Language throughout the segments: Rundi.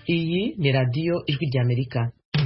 iyi ni radiyo ijwi ry'amerika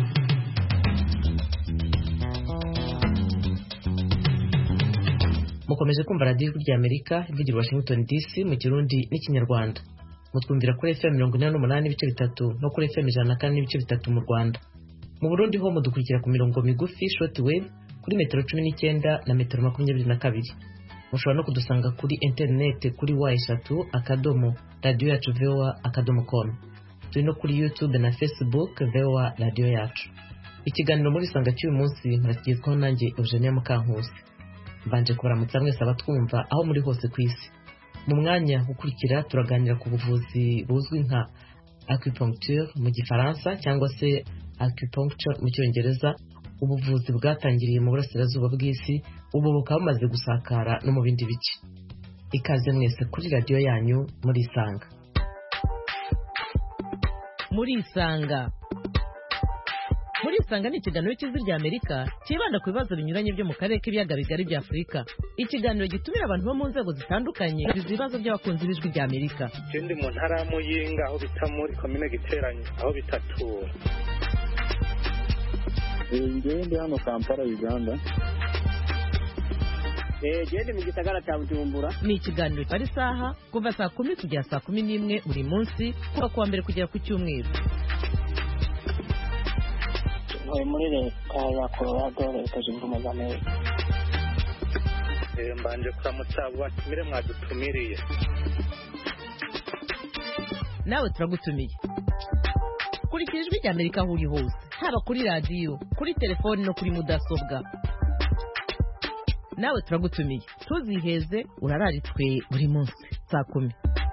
mukomeje kumva radiyo ijwi ry'amerika ivugira washington dc mu kirundi n'ikinyarwanda mutwumvira kuri fm mirongo inani n'umunani n'ibice bitatu no kuri fm ijana na kane n'ibice bitatu mu rwanda mu burundi ho mudukurikira ku mirongo migufi short wave kuri metero cumi n'icyenda na metero makumyabiri na kabiri mushobora no kudusanga kuri interineti kuri wa eshatu akadomo radiyo yacu voa akadomo com turi no kuri youtube na facebook voa radiyo yacu ikiganiro muri sanga cy'uyu munsi murakigezwaho nanjye eugenia mukankusi mbanje kubaramutsa mwese abatwumva aho muri hose ku isi mu mwanya ukurikira turaganira ku buvuzi buzwi nka acupuncture mu gifaransa cyangwa se acupuncture mu cyongereza ubuvuzi bwatangiriye mu burasirazuba bw'isi ubu bukaba bumaze gusakara no mu bindi bice ikaze mwese kuri radiyo yanyu muri isanga muri isanga muri isanga ni ikiganiro cy'ijwi rya amerika cyibanda ku bibazo binyuranye byo mu karere k'ibiyaga bigari bya afurika ikiganiro gitumira abantu bo mu nzego zitandukanye bizi ibibazo by'abakunzi b'ijwi rya amerika ikindi mu ntara ya muyinga aho bita muri komine giteranye aho bita tura ngewe ndi hano kampala uganda gende mu gisagara cya bujumbura ni ikiganiro kimara isaha kuva saa kumi kugera saa kumi n'imwe buri munsi kuva ku wa mbere kugera ku cyumweru ntuye muri leta ya colorado leta zunze ubumwe za amerika mbanje kuramutsa abo batumire mwadutumiriye nawe turagutumiye kurikira ijwi rya amerika aho uri hose haba kuri radiyo kuri telefoni no kuri mudasobwa nawe turagutumiye ntuziheze urararitswe buri munsi saa kumi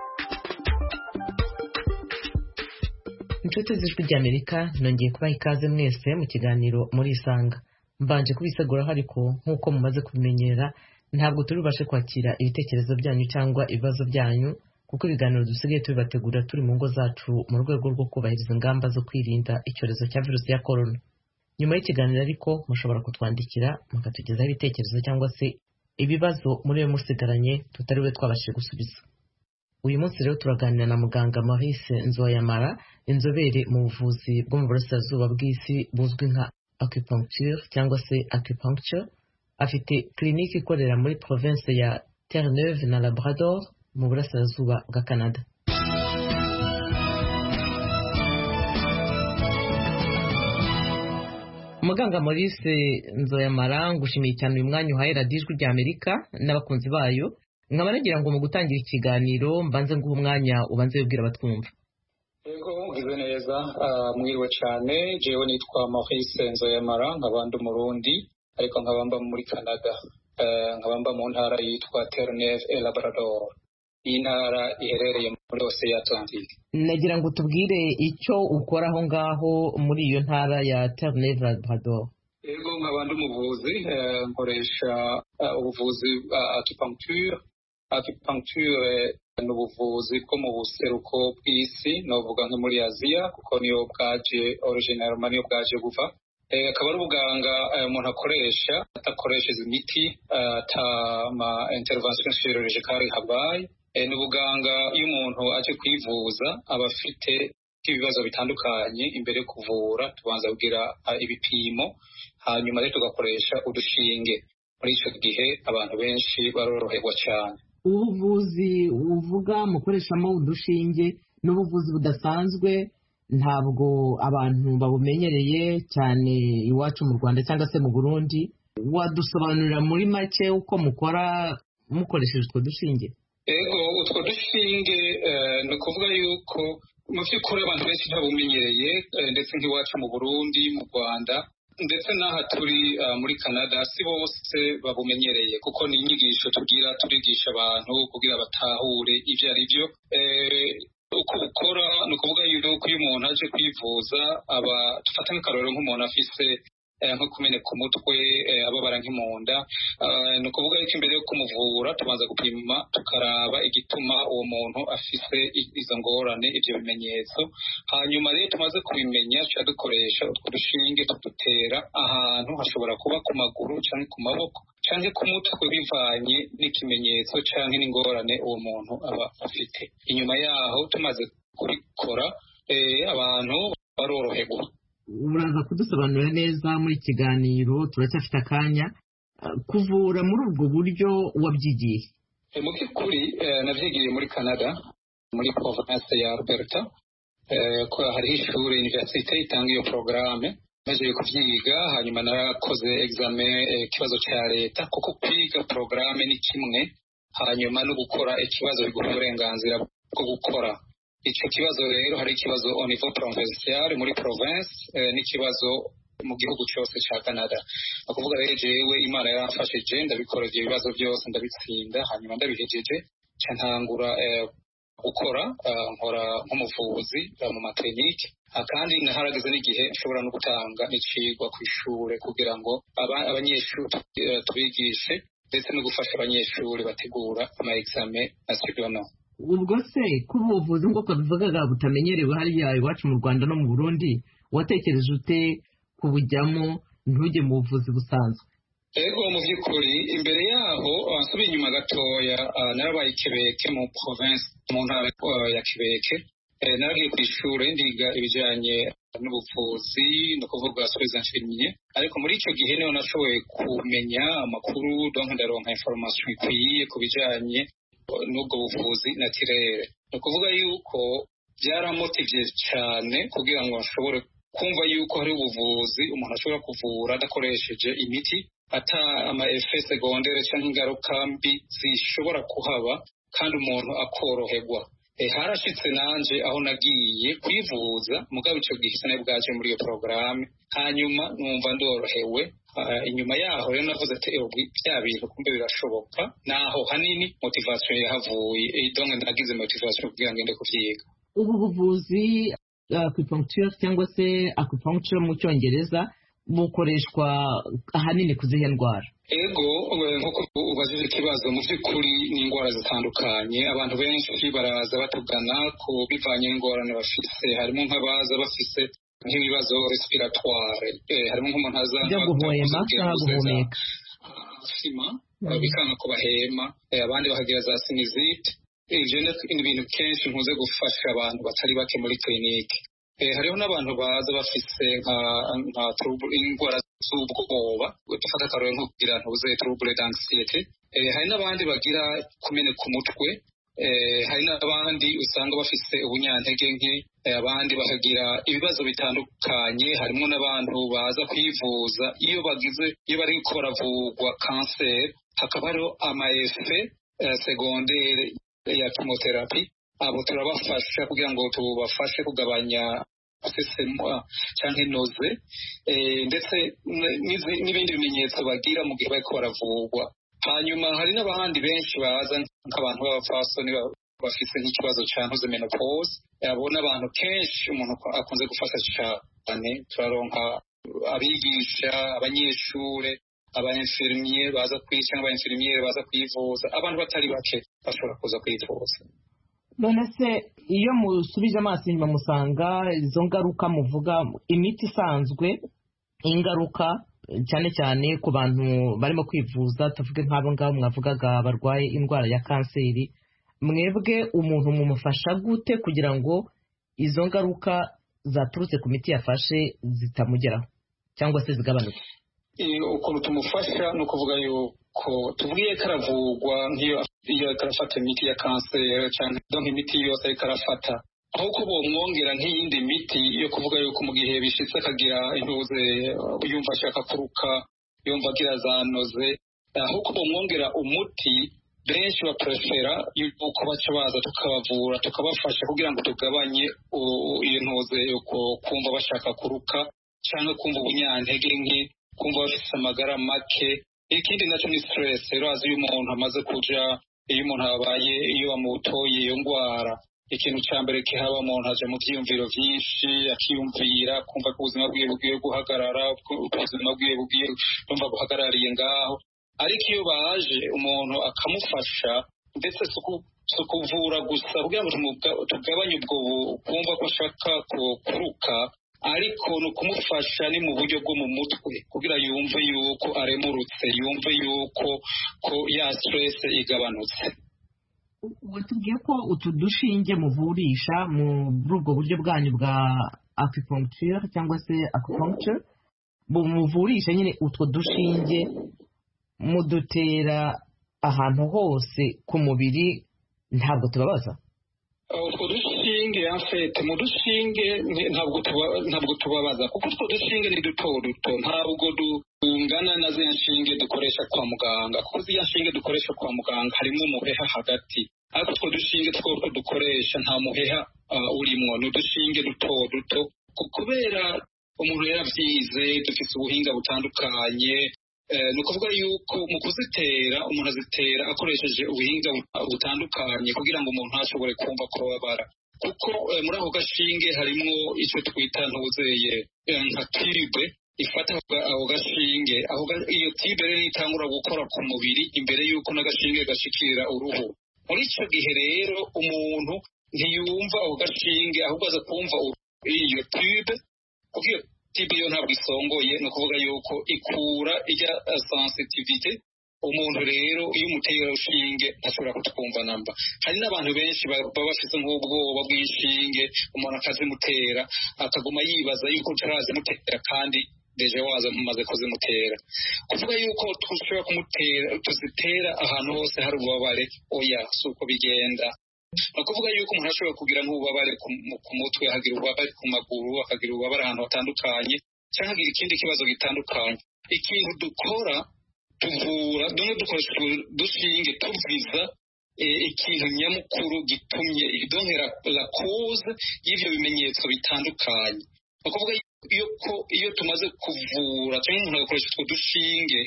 inshuti z'ijwi ry'amerika nongeye kubaha ikaze mwese mu kiganiro muri isanga mbanje kubiseguraho ariko nk'uko mumaze kubimenyera ntabwo turi bubashe kwakira ibitekerezo byanyu cyangwa ibibazo byanyu kuko ibiganiro dusigaye tubibategurira turi mu ngo zacu mu rwego rwo kubahiriza ingamba zo kwirinda icyorezo cya virusi ya korona nyuma y'ikiganiro ariko mushobora kutwandikira mukatugezaho ibitekerezo cyangwa se ibibazo muri we musigaranye tutari we twabashije gusubiza uyu munsi rero turaganira na muganga maurice nzoyamara inzobere mu buvuzi bwo mu burasirazuba bw'isi buzwi nka acupuncture cyangwa se acupuncture afite kirinike ikorera muri province ya terre-neuve na labrador mu burasirazuba bwa canada muganga maurice nzoyamara ngushimiye cyane uyu mwanya uhaye radiyo ijwi rya amerika n'abakunzi bayo nkaba nagira ngo mu gutangira ikiganiro mbanze nguhe umwanya ubanze wibwira abatwumva yego ugize neza mwiriwe cyane jewe nitwa maurice nzoyamara nkaba ndi umurundi ariko nkaba mba muri canada nkaba mba mu ntara yitwa terre-neuve et labrador iyi ntara iherereye muri ose ya atlantique nagira ngo tubwire icyo ukora aho ngaho muri iyo ntara ya terre-neuve labrador yego nkaba ndi umuvuzi nkoresha ubuvuzi bwa acupuncture acupuncture ni ubuvuzi bwo mu buseruko bw'isi novuga nko muri aziya kuko niyo bwaje originalma niyo bwaje buva akaba ari ubuganga umuntu akoresha adakoresheje imiti ata ma intervention chirurgicale habaye ni ubuganga iyo umuntu aje kwivuza aba afite ibibazo bitandukanye imbere yo kuvura tubanza kugira ibipimo hanyuma rero tugakoresha udushinge muri icyo gihe abantu benshi baroroherwa cyane ubuvuzi uvuga mukoreshamo udushinge n'ubuvuzi budasanzwe ntabwo abantu babumenyereye cyane iwacu mu rwanda cyangwa se mu burundi wadusobanurira muri make uko mukora mukoresheje utwo dushinge yego utwo dushinge ni ukuvuga yuko mu by'ukuri abantu benshi ntabumenyereye ndetse nk'iwacu mu burundi mu rwanda ndetse n'aha turi muri canada si bose babumenyereye kuko ni inyigisho tugira turigisha abantu kugira batahure ibyo ari byo uko bukora ni ukuvuga yuko iyo umuntu aje kwivuza aba dufata nk'akarorero nk'umuntu afise nko kumeneka umutwe ababara nk'imunda ni ukuvuga yuko imbere yo kumuvura tubanza gupima tukaraba igituma uwo muntu afise izo ngorane ibyo bimenyetso hanyuma rero tumaze kubimenya tuba dukoresha utwo dushinge tudutera ahantu hashobora kuba ku maguru cyangwa ku maboko cyangwa ku mutwe bivanye n'ikimenyetso cyangwa n'ingorane uwo muntu aba afite inyuma yaho tumaze kubikora abantu baroroherwa uraza kudusobanurira neza muri kiganiro turacyafite akanya kuvura muri ubwo buryo wabyigiye mu by'ukuri nabyigiye muri canada muri province ya alberta ko hariho ishuri universite itanga iyo porogaramu maze kubyiga hanyuma narakoze exame ikibazo cya leta kuko kwiga porogaramu ni kimwe hanyuma no gukora ikibazo biguha uburenganzira bwo gukora icyo kibazo rero hari ikibazo au niveau provincial muri province n'ikibazo mu gihugu cyose cya canada ni ukuvuga rero jewe imana yaramfashije ndabikora ibyo bibazo byose ndabitsinda hanyuma ndabihejeje nca ntangura gukora nkora nk'umuvuzi mu materinike kandi naharageze n'igihe nshobora no gutanga n'icigwa ku ishuri kugira ngo abanyeshuri tubigishe ndetse no gufasha abanyeshuri bategura ama exame nasiono ubwo se ko ubuvuzi nk'uko bivugaga butamenyerewe hariya iwacu mu rwanda no mu burundi watekereje ute kubujyamo ntujye mu buvuzi busanzwe ego mu by'ukuri imbere yaho nsubiye inyuma gatoya narabaye ikebeke mu province mu ntara ya kebeke naragiye ku ishuri ndiga ibijyanye n'ubuvuzi ni ukuvuga soins infirmier ariko muri icyo gihe niho nashoboye kumenya amakuru donc ndaronka information ikwiye ku bijyanye n'ubwo buvuzi natirere ni ukuvuga yuko byaramotivye cyane kugira ngo ashobore kumva yuko hari ubuvuzi umuntu ashobora kuvura adakoresheje imiti ata ama efe segondere cyangwa ingaruka mbi zishobora kuhaba kandi umuntu akoroherwa harashitse nanje aho nagiye kwivuza mugabo icyo gihe isa bwaje muri iyo porogaramu hanyuma numva ndorohewe inyuma yaho rero navuze ati bya bintu kumbe birashoboka naho hanini motivation yahavuye donc nagize motivation kugira ngo ngende kuvyiga ubu buvuzi acupuncture cyangwa se acupuncture mu cyongereza bukoreshwa ahanini ku zihe ndwara ego nk'uko ubajije ikibazo mu by'ukuri ni indwara zitandukanye abantu benshi baraza batugana ku bivanye n'ingorane bafise harimo nk'abaza bafise nk'ibibazo respiratoire harimo nk'umuntu aza byo guhema cyangwa guhumeka sima bikanga ko bahema abandi bakagira za sinizite ibyo ni ibintu kenshi nkunze gufasha abantu batari bake muri kirinike hariho n'abantu baza bafise nka indwara z'ubwoba dufata akarore nko kugira ntuze trouble d'anxiety hari n'abandi bagira kumeneka umutwe hari n'abandi usanga bafise ubunyantege nke abandi bakagira ibibazo bitandukanye harimo n'abantu baza kwivuza iyo bagize iyo bari ko baravurwa kanseri hakaba hariho amaefe segondere ya chemotherapy abo turabafasha kugira ngo tubafashe kugabanya gusesema cyangwa inoze ndetse n'ibindi bimenyetso bagira mu gihe bariko baravurwa hanyuma hari n'abandi benshi baza nk'abantu b'abapfasoni bafise nk'ikibazo cya ntuze menopause abo n'abantu kenshi umuntu akunze gufasha cyane turaronka abigisha abanyeshure abainfirmiye baza kwica cyangwa abainfirmiyere baza kwivuza abantu batari bake bashobora kuza kwivuza none se iyo musubije amaso inyuma musanga izo ngaruka muvuga imiti isanzwe ingaruka cyane cyane ku bantu barimo kwivuza tuvuge nk'abo ngabo mwavugaga barwaye indwara ya kanseri mwebwe umuntu mumufasha gute kugira ngo izo ngaruka zaturutse ku miti yafashe zitamugeraho cyangwa se zigabanuke ukuntu tumufasha ni ukuvuga yuko tubwiye ko aravurwa nk'iyo iyo arafata imiti ya kanseri cyangwa imiti yose ariko arafata ahubwo bomwongera nk'iyindi miti yo kuvuga yuko mu gihe bishitse akagira intuze yumva ashaka kuruka yumva agira za noze ahubwo bomwongera umuti benshi baprefera yuko baca baza tukabavura tukabafasha kugira ngo tugabanye iyo ntuze yuko kumva bashaka kuruka cyangwa kumva ubunyantege nke kumva bafite amagara make ikindi nacyo ni stress urazi iyo umuntu amaze kuja iyo umuntu abaye iyo bamutoye iyo ndwara ikintu cya mbere kihaba umuntu aja mu byiyumviro byinshi akiyumvira kumva ko ubuzima bwiwe bugiye guhagarara ubuzima bwiwe bugiye kumva buhagarariye ngaho ariko iyo baje umuntu akamufasha ndetse si ukuvura gusa kugira ngo tugabanye ubwo kumva ko ashaka kuruka ariko ni ukumufasha ni mu buryo bwo mu mutwe kugira yumve yuko aremurutse yumve yuko ko ya stress igabanutse watubwiye ko utu dushinge muvurisha muri ubwo buryo bwanyu bwa acupuncture cyangwa se acupuncture muvurisha nyine utwo dushinge mudutera ahantu hose ku mubiri ntabwo tubabaza utwo dushinge afete mu dushinge ntabwo tubabaza kuko utwo dushinge ni duto duto ntabwo dungana na ziriya nshinge dukoresha kwa muganga kuko ziriya nshinge dukoresha kwa muganga harimo umuheha hagati ariko utwo dushinge twose dukoresha nta muheha urimo ni udushinge duto duto kubera umuntu yarabyize dufite ubuhinga butandukanye ni ukuvuga yuko mu kuzitera umuntu azitera akoresheje ubuhinga butandukanye kugira ngo umuntu ntashobore kumva kubabara kuko muri ako gashinge harimo icyo twita ntuzeye nka tiribe ifata ako gashinge iyo tiribe rero itangura gukora ku mubiri imbere y'uko n'agashinge gashikira uruhu muri icyo gihe rero umuntu ntiyumva ako gashinge ahubwo aza kumva iyo tiribe kuko iyo tibe yo ntabwo isongoye ni ukuvuga yuko ikura ijya sensitivite umuntu rero iyo umuteye urushinge ntashobora kutwumva namba hari n'abantu benshi baba bafite nk'ubwoba bw'inshinge umuntu akazimutera akaguma yibaza yuko utarazimutera kandi deje waza mumaze kuzimutera kuvuga yuko dushobora kumutera tuzitera ahantu hose hari ububabare oya si uko bigenda ni ukuvuga yuko umuntu ashobora kugira nk'ububabare ku mutwe akagira ububabare ku maguru akagira ububabare ahantu hatandukanye cyangwa agira ikindi kibazo gitandukanye ikintu dukora tuvura dumwe dukoresha dushinge tuviza ikintu nyamukuru gitumye idonera la cause y'ibyo bimenyetso bitandukanye ni ukuvuga yuko iyo tumaze kuvura cyangwa umuntu agakoresha utwo dushinge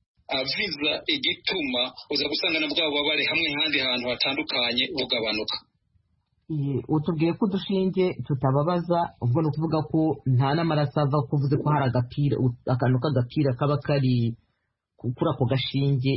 aviza igituma uza gusanga na bwa bubabare hamwe n'ahandi hantu hatandukanye bugabanuka utubwiye ko udushinge tutababaza ubwo ni ukuvuga ko nta n'amaraso ava ko uvuze ko hari agapira akantu k'agapira kaba kari kuri ako gashinge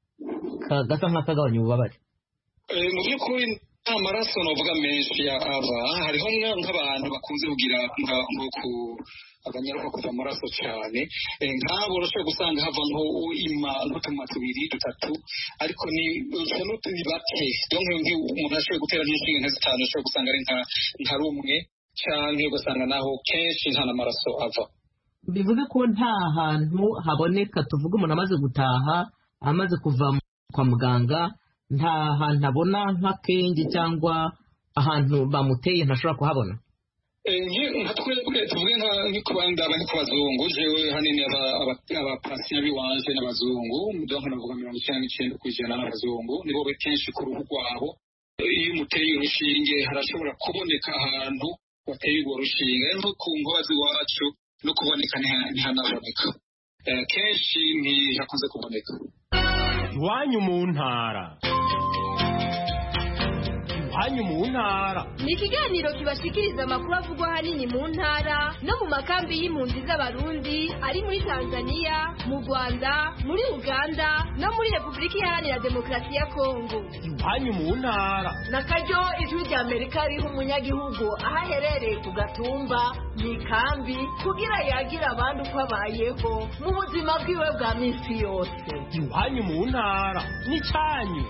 gasa nk'akagabanya ububabare mu by'ukuri nta maraso navuga menshi ava hariho nk'abantu bakunze kugira nko ku akanyaruka kuva amaraso cyane nk'abo urashobora gusanga havamo ima n'utuma tubiri dutatu ariko ni ni bake donc umuntu ashoboye gutera nk'inshinga nka zitanu ashobora gusanga ari nka rumwe cyangwa ugasanga naho kenshi nta n'amaraso ava bivuze ko nta hantu haboneka tuvuga umuntu amaze gutaha amaze kuva kwa muganga nta hantu abona nk'akenge cyangwa ahantu bamuteye ntashobora kuhabona nka twebwe tuvuge nk'ikubanda abari ku bazungu jewe hanini abapasiya b'iwanje n'abazungu donc navuga mirongo icyenda n'icyenda ku ijana n'abazungu nibo be kenshi ku ruhu rwabo iyo umuteye urushinge harashobora kuboneka ahantu wateye urwo rushinge nko ku nkozi iwacu no kuboneka ntihanaboneka kenshi ntihakunze kuboneka iwanyu mu ntara iwanyu mu ntara ni ikiganiro kibashikiriza amakuru avugwa ahanini mu ntara no mu makambi y'impunzi z'abarundi ari muri tanzania mu rwanda muri uganda no muri repubulika iharanira demokarasi ya kongo iwanyu mu ntara na karyo ijwi rya amerika riha umunyagihugu aho aherereye ku gatumba mu ikambi kugira yagire abandi uko abayeho mu buzima bwiwe bwa minsi yose iwanyu mu ntara n'icyanyu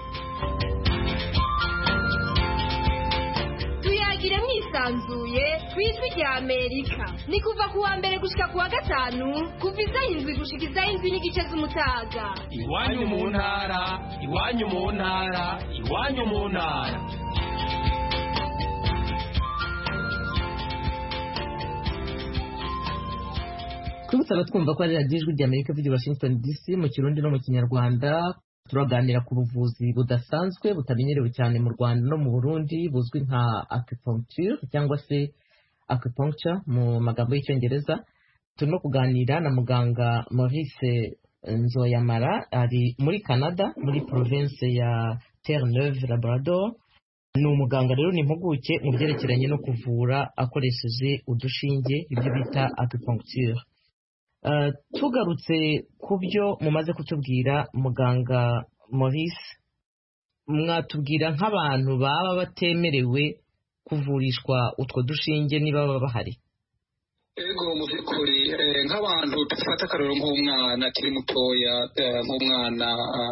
tuyagire mwisanzuye ku ijwi rya amerika ni kuva ku wa mbere gushika ku wa gatanu kuva isaha indwi gushika isaha indwi n'igice z'umutaga iwanyu mu ntara iwanyu mu ntara iwanyu mu ntara twibutse abatwumva ko ari radiyo ijwi rya amerika ivugira washington dc mu kirundi no mu kinyarwanda turaganira ku buvuzi budasanzwe butamenyerewe cyane mu rwanda no mu burundi buzwi nka acupuncture cyangwa se acupuncture mu magambo y'icyongereza turimo kuganira na muganga maurice nzoyamara ari muri canada muri province ya terre neuve labrador ni umuganga rero ni impuguke mu byerekeranye no kuvura akoresheje udushinge ibyo bita acupuncture tugarutse ku byo mumaze kutubwira muganga maurice mwatubwira nk'abantu baba batemerewe kuvurishwa utwo dushinge niba baba bahari ego mu by'ukuri nk'abantu dufata akarero nk'umwana akiri mutoya nk'umwana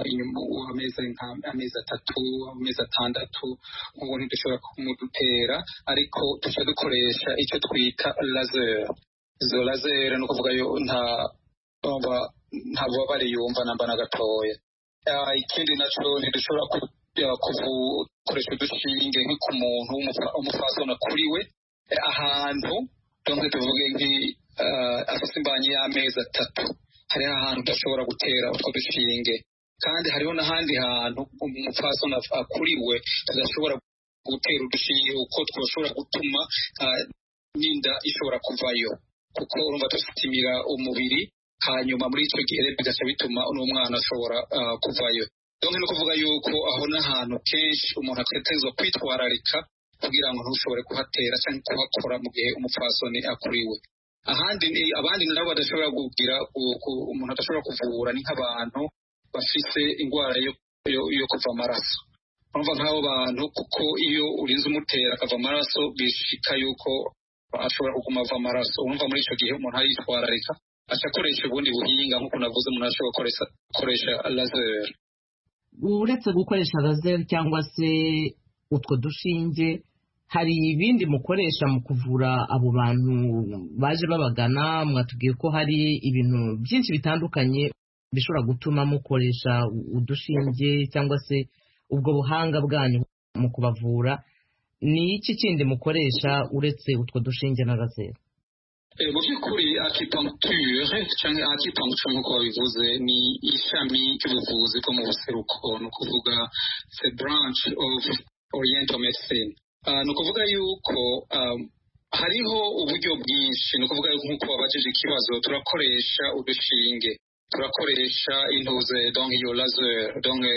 amezi atatu amezi atandatu nk'ubu ntidushobora kumudutera ariko duca dukoresha icyo twita lazeri izo lazeri ni ukuvuga yo nta nta bubabare yumva namba na gatoya ikindi nacyo ntidushobora gukoresha udushinge nko ku muntu w'umufasona kuri we ahantu donke tuvuge nki afite imbanyi y'amezi atatu hariho ahantu udashobora gutera utwo dushinge kandi hariho n'ahandi hantu umupfasoni akuriwe tudashobora gutera udushinge kuko twashobora gutuma n'inda ishobora kuvayo kuko urumva dusitimira umubiri hanyuma muri icyo gihe bigaca bituma n'umwana ashobora kuvayo donke ni ukuvuga yuko aho n'ahantu kenshi umuntu ategerezwa kwitwararika kugira ngo ntushobore kuhatera cyangwa kuhakora mu gihe umupfasoni akuriwe ahandi abandi nabo badashobora kugira umuntu adashobora kuvura ni nk'abantu bafite indwara yo kuva amaraso urumva nk'abo bantu kuko iyo urinze umutera akava amaraso bishika yuko ashobora kuguma ava amaraso urumva muri icyo gihe umuntu aritwararika aca akoresha ubundi buhinga nk'uko navuze umuntu ashobora gukoresha lazeri uretse gukoresha lazeri cyangwa se utwo dushinge hari ibindi mukoresha mu kuvura abo bantu baje babagana mwatubwiye ko hari ibintu byinshi bitandukanye bishobora gutuma mukoresha udushinge cyangwa se ubwo buhanga bwanyu mu kubavura ni iki kindi mukoresha uretse utwo dushinge na lazeri mu by'ukuri akipunkture cyangwa akipunkture nk'uko babivuze ni ishami ry'ubuvuzi bwo mu buseruko ni ukuvuga the branch of oriental medicine ni ukuvuga yuko hariho uburyo bwinshi ni ukuvuga nk'uko babajije ikibazo turakoresha udushinge turakoresha intuze donke iyo laser donke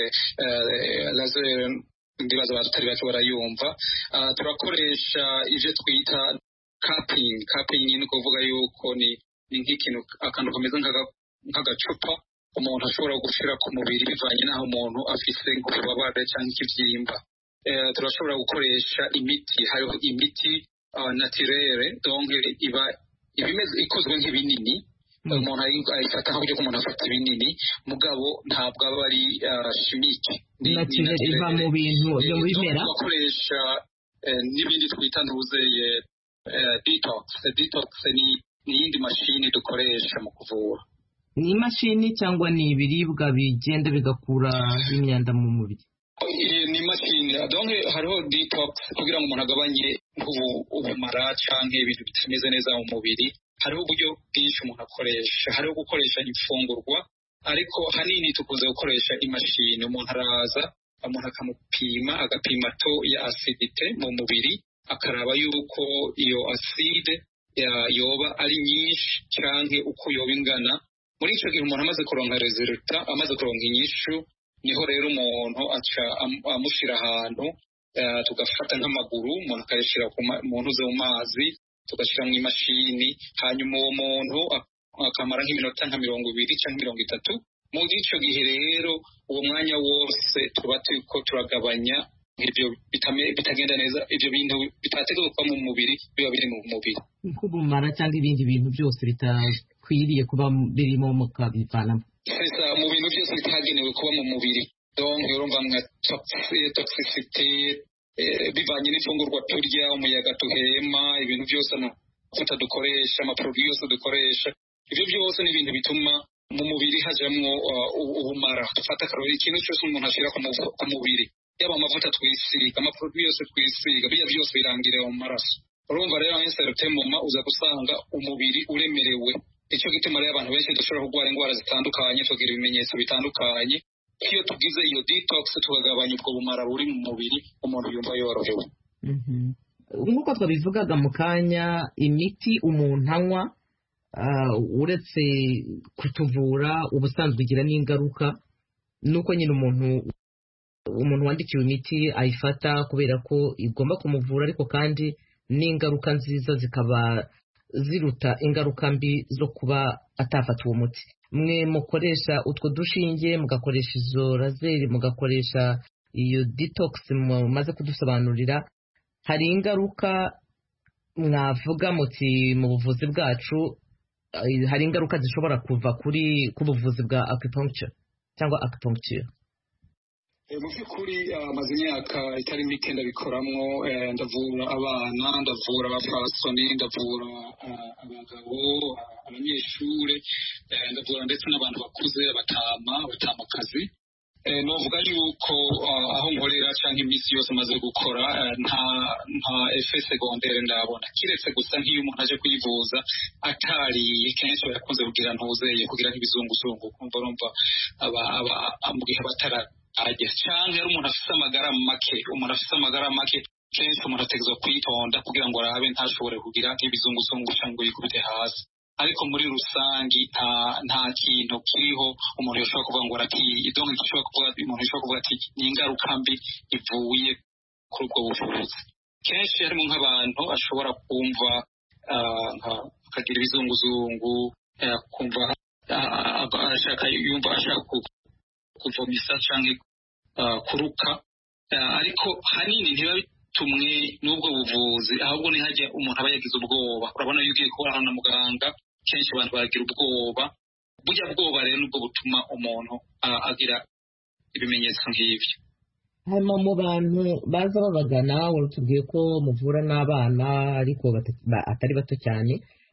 laser ndibaza abatari bake barayumva turakoresha ibyo twita kapingi kapingi ni ukuvuga yuko ni nk'ikintu akantu kameze nk'agacupa umuntu ashobora gushyira ku mubiri bivanye n'aho umuntu afite nk'ububabare cyangwa ikibyimba turashobora gukoresha imiti hariho imiti natirere donke iba ikozwe nk'ibinini umuntu ayifata nk'uburyo umuntu afata ibinini mugabo ntabwo aba ari shimike natirere iva mu bintu byo mu bimera bakoresha n'ibindi twita ntuzeye detox detox ni iyindi mashini dukoresha mu kuvura ni imashini cyangwa ni ibiribwa bigenda bigakura imyanda mu mubiri ni imashini donke hariho detox kugira ngo umuntu agabanye ubumara cyangwa ibintu bitameze neza mu mubiri hariho uburyo bwinshi umuntu akoresha hariho gukoresha imfungurwa ariko hanini tukunze gukoresha imashini umuntu araza umuntu akamupima agapima to ya asidite mu mubiri akaraba yuko iyo aside yoba ari nyinshi cyangwa uko yoba ingana muri icyo gihe umuntu amaze kuronka resulta amaze kuronka inyishu niho rero umuntu aca amushyira ahantu tugafata nk'amaguru umuntu akayashyira mu ntuze mu mazi tugashyira mu imashini hanyuma uwo muntu akamara nk'iminota nka mirongo ibiri cyangwa mirongo itatu muri icyo gihe rero uwo mwanya wose tuba turiko turagabanya ibyo bitagenda neza ibyo bintu bitateguwe kuba mu mubiri biba biri mu mubiri nk'ubumara cyangwa ibindi bintu byose bitakwiriye kuba birimo mukabivanamo mu bintu byose bitagenewe kuba mu mubiri donke urumva nka toxicity bivanye n'ifungurwa turya umuyaga duhema ibintu byose amavuta dukoresha amaproduwi yose dukoresha ibyo byose ni ibintu bituma mu mubiri hajamwo ubumara dufata akarori ikintu cyose umuntu ashyira ku mubiri yaba amavuta twisiga amaproduwi yose twisiga biriya byose birangirira mu maraso urumva rero nk'inserute muma uza gusanga umubiri uremerewe nicyo gituma rero abantu benshi dushobora kurwara indwara zitandukanye tugira ibimenyetso bitandukanye iyo tugize iyo detox tukagabanya ubwo bumara buri mu mubiri umuntu yumva yorohewe nk'uko twabivugaga mu kanya imiti umuntu anywa uretse kutuvura ubusanzwe igira n'ingaruka nuko nyine umuntu umuntu wandikiwe imiti ayifata kubera ko igomba kumuvura ariko kandi n'ingaruka nziza zikaba ziruta ingaruka mbi zo kuba atafata uwo muti mwe mukoresha utwo dushinge mugakoresha izo razeri mugakoresha iyo detox mumaze kudusobanurira hari ingaruka mwavuga muti mu buvuzi bwacu eh, hari ingaruka zishobora kuva kuri ku buvuzi bwa acupuncture cyangwa acupuncture Eh, mu by'ukuri ah, maze imyaka itari mike ndabikoramwo eh, ndavura abana ndavura abapfasoni ndavura ah, abagabo ah, abanyeshure eh, ndavura ndetse n'abantu bakuze abatama abatamakazi Eh, novuga yuko ah, aho nkorera cyangwa iminsi yose maze gukora eh, nta nta efe segondere ndabona kiretse gusa nk'iyo umuntu aje kwivuza atariye kenshi barakunze kugira ntuzeye kugira nk'ibizunguzungu kumva urumva aba- aba- mu gihe batara ajya cyangwa ari umuntu afite amagara make umuntu afite amagara make kenshi umuntu ategerezwa kwitonda kugira ngo arabe ntashobore kugira nk'ibizunguzungu cyangwa yikubite hasi ariko muri rusange nta nta kintu kiriho umuntu yashobora kuvuga ngo aratiye idongo gishobora kuvuga umuntu yashobora kuvuga ati ni ingaruka mbi ivuye kuri ubwo buvuzi kenshi harimo nk'abantu ashobora kumva ah, nka- akagira ibizunguzungu eh, kumva ah, ah, ashaka yumva ashaka ku- kuvomisa cyangwa ah, kuruka Ah, ariko hanini ntibiba bitumwe n'ubwo buvuzi ahubwo ni hajya umuntu aba yagize ubwoba urabona iyo ugiye kubana na muganga kenshi abantu baragira ubwoba burya bwoba rero nibwo butuma umuntu ah, agira ibimenyetso nk'ibyo hano mu bantu baza babagana watubwiye ko muvura n'abana ariko bata- ba- atari bato cyane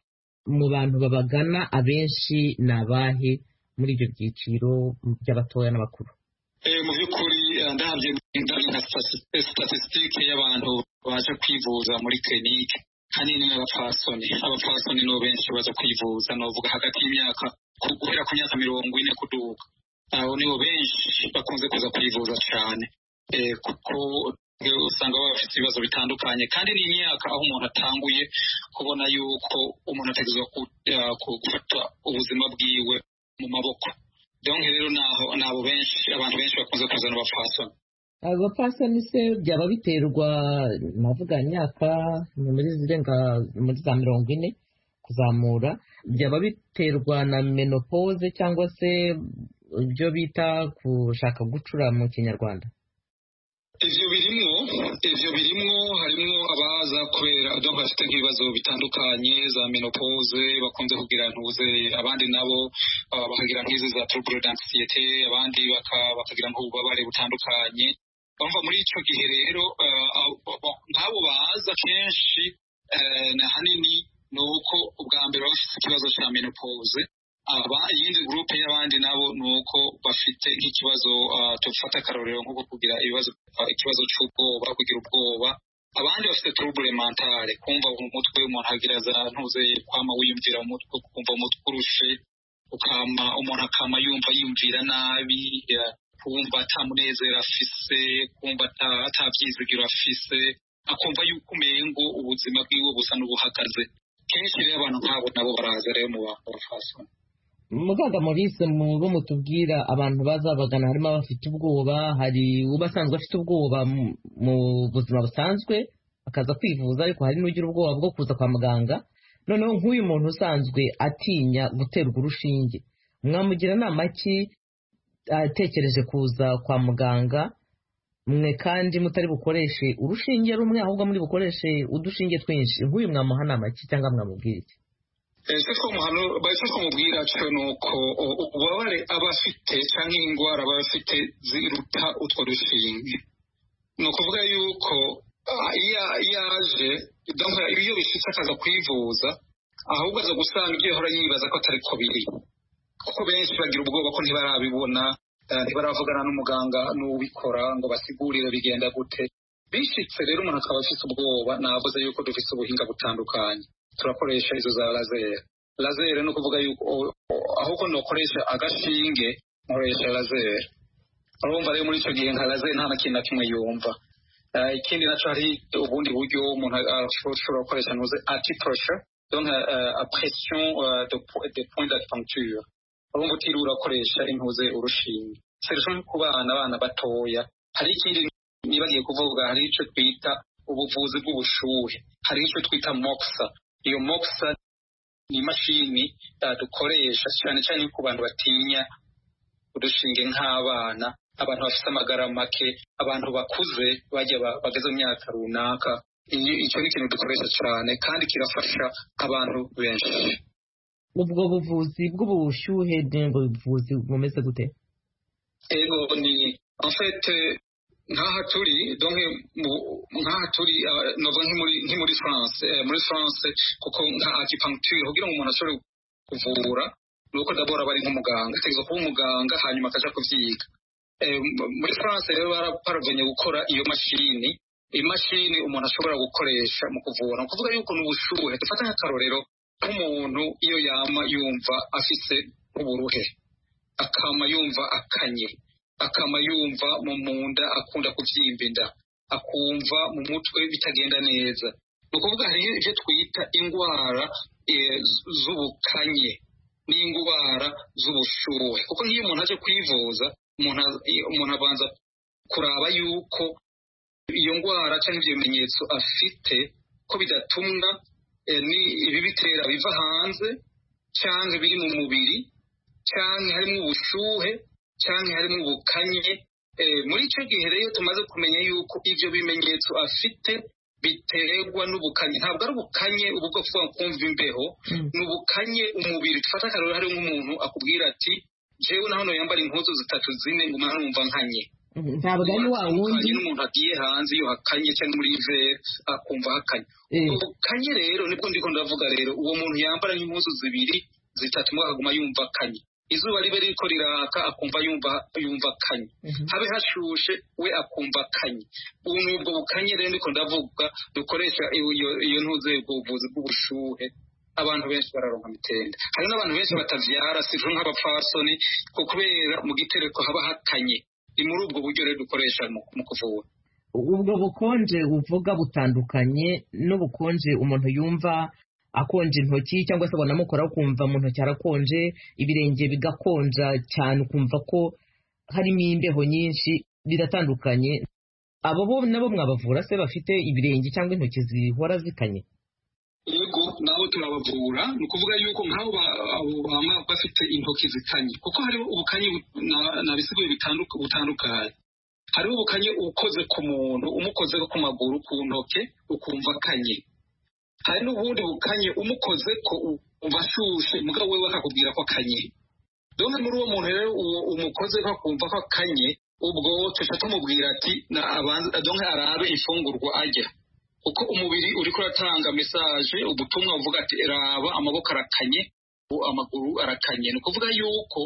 mu bantu babagana abenshi ni abahe muri ibyo byiciro by'abatoya n'abakuru Eh, mu by'ukuri eh, ndabye ndabye nka statisitike y'abantu baje kwivuza muri kirinike hanini n'abapfasoni abapfasoni nibo benshi baza kwivuza novuga hagati y'imyaka ku- guhera ku myaka mirongo ine kuduga abo nibo benshi bakunze kuza kwivuza cyane Eh, kuko eh, usanga baba bafite ibibazo bitandukanye kandi ni imyaka aho umuntu atanguye kubona yuko umuntu ategerezwa ku- eh, ku- gufata ubuzima bwiwe mu maboko donc rero naho nabo benshi abantu benshi bakunze kuzana abapfasoni abapfasoni se byaba biterwa navuga imyaka ni muri zirenga muri za mirongo ine kuzamura byaba biterwa na menopause cyangwa se ibyo bita gushaka gucura mu kinyarwanda ivyo birimwo ivyo birimwo harimwo abaza kubera donc bafite nk'ibibazo bitandukanye za menopause bakunze kugira ntuze abandi nabo ah, bakagira nk'izi za trouble d'anxiety abandi baka- bakagira nk'ububabare butandukanye bumva muri ico gihe rero ah, abo- abo- nk'abo baza kenshi eh, na hanini ni uko ubwa mbere baba bafite ikibazo cya menopause aba iyindi gurupe y'abandi nabo ni uko bafite nk'ikibazo ah, tufata akarorero nko kugira ibibazo ah, ikibazo cy'ubwoba kugira ubwoba abandi bafite trouble mentale kumva mu mutwe umuntu agira za ntuze kwama wiyumvira mu mutwe kumva umutwe urushe ukama umuntu akama yumva yumvira nabi ya, kumva ata munezero afise kumva ata- ata byizigiro afise akumva yuko umengo ubuzima bwiwe busa n'ubuhagaze kenshi rero abantu nk'abo nabo baraza rero mu bantu bafasoni muganga maurice mu bo mutubwira abantu bazabagana harimo abafite ubwoba hari uba asanzwe afite ubwoba mu- mu buzima busanzwe akaza kwivuza ariko hari n'ugira ubwoba bwo kuza kwa muganga noneho nk'uyu muntu usanzwe atinya guterwa urushinge mwamugira inama ki atekereje kuza kwa muganga mwe kandi mutari bukoreshe urushinge rumwe ahubwo muri bukoreshe udushinge twinshi nk'uyu mwamuha inama ki cyangwa mwamubwira iki ese ko muhano bahise kumubwira cyo ni uko u- ububabare aba afite cyangwa indwara aba afite ziruta utwo dushinge ni ukuvuga yuko ah, iyo iyo aje donc iyo bishitse akaza kwivuza ahubwo aza gusanga ibyo yahora yibaza ko atari ko biri kuko benshi bagira ubwoba ko ntibarabibona eh, ntibaravugana n'umuganga n'ubikora ngo basigurire bigenda gute bishitse rero umuntu akaba afite ubwoba navuze yuko dufite ubuhinga butandukanye turakoresha izo za lazere lazere ni ukuvuga yuko o- o- ahubwo nokoresha agashinge nkoresha lazere urumva rero muri icyo gihe nka lazere nta na kintu na kimwe yumva Eh, ikindi naco hari ubundi buryo umuntu ah, ashobora gukoresha ntuze antipressure donc euh, à pression euh, de, po- de point d'acupuncture urumva utiriwe urakoresha intuze urushinge serivisi ku bana abana batoya hari ikindi nibagiye kuvuga hari icyo twita ubuvuzi bw'ubushuhe hari icyo twita moxa iyo moxa ni imashini uh, dukoresha cyane cyane ku bantu batinya udushinge nk'abana abantu bafite amagara make abantu bakuze bajya ba- bageze mu myaka runaka icyo ni ikintu dukoresha cyane kandi kirafasha abantu benshi ubwo buvuzi bw'ubushyuhe buvuzi bumeze gute ego ni afete nk'aha turi nk'aha turi nova nk'i muri france muri france kuko nka acupuncture kugira ngo umuntu ashobore kuvura ni uko dabora aba ari nk'umuganga ategereza kuba umuganga hanyuma akaja kuvyiga muri france rero baraparavanye gukora iyo mashini imashini umuntu ashobora gukoresha mu kuvura ni ukuvuga yuko n'ubushuhe dufata nk'akarorero nk'umuntu iyo yama yumva afise nk'uburuhe akama yumva akanye akama yumva mu munda akunda kuvyimba inda akumva mu mutwe bitagenda neza ni ukuvuga hariyo ivyo twita ingwara z'ubukanye n'ingwara z'ubushuhe kuko nk'iyo umuntu aje kwivuza umuntu abanza kuraba yuko iyo ngwara cyangwa ibyo bimenyetso afite ko bidatumwa ni ibibitera biva hanze cyangwa biri mu mubiri cyangwa harimo ubushuhe cyangwa harimo ubukanye muri icyo gihe rero tumaze kumenya yuko ibyo bimenyetso afite biterwa n'ubukanye ntabwo ari ubukanye ubu bwo kuvuga kumva imbeho ni ubukanye umubiri dufata akarero hari nk'umuntu akubwira ati jewe na hano yambara impuzu zitatu zine ngo umwana numva nkanye ntabwo ari wa wundi n'umuntu agiye hanze iyo hakanye cyangwa muri ivere akumva hakanye ubukanye rero nibwo ndiko ndavuga rero uwo muntu yambara nk'impuzu zibiri zitatu mwe akaguma yumva akanye izuba ribe ririko riraka akumva yumva yumva akanye habe hashushe we akumva akanye ubu ni ubwo bukanye rero ndiko ndavuga dukoresha iyo ntuze ubuvuzi bw'ubushuhe abantu benshi bararonka mitende hari n'abantu benshi batavyara sivyo nk'abapfasoni kubera mu gitereko haba hakanye ni muri ubwo buryo rero dukoresha mu kuvura ubwo bukonje uvuga butandukanye n'ubukonje umuntu yumva akonje intoki cyangwa se banamukora ukumva mu ntoki harakonje ibirenge bigakonja cyane ukumva ko harimo imbeho nyinshi biratandukanye abo bo nabo mwabavura se bafite ibirenge cyangwa intoki zihora zikanye yego nabo turabavura ni ukuvuga yuko nk'abo baba bafite intoki zikanye kuko hariho ubukanye nabisigaye butandukanye hariho ubukanye ukoze ku muntu umukoze ku maguru ku ntoke ukumva akanye hari n'ubundi bukanye umukoze ko umva ashushe mugabo we bakakubwira ko akanye dore muri uwo muntu rero umukoze ko akumva ko akanye ubwo tuca tumubwira ati donke arabe ifungurwa ajya kuko umubiri uriko uratanga mesaje ubutumwa buvuga ati raba amaboko arakanye amaguru arakanye ni ukuvuga yuko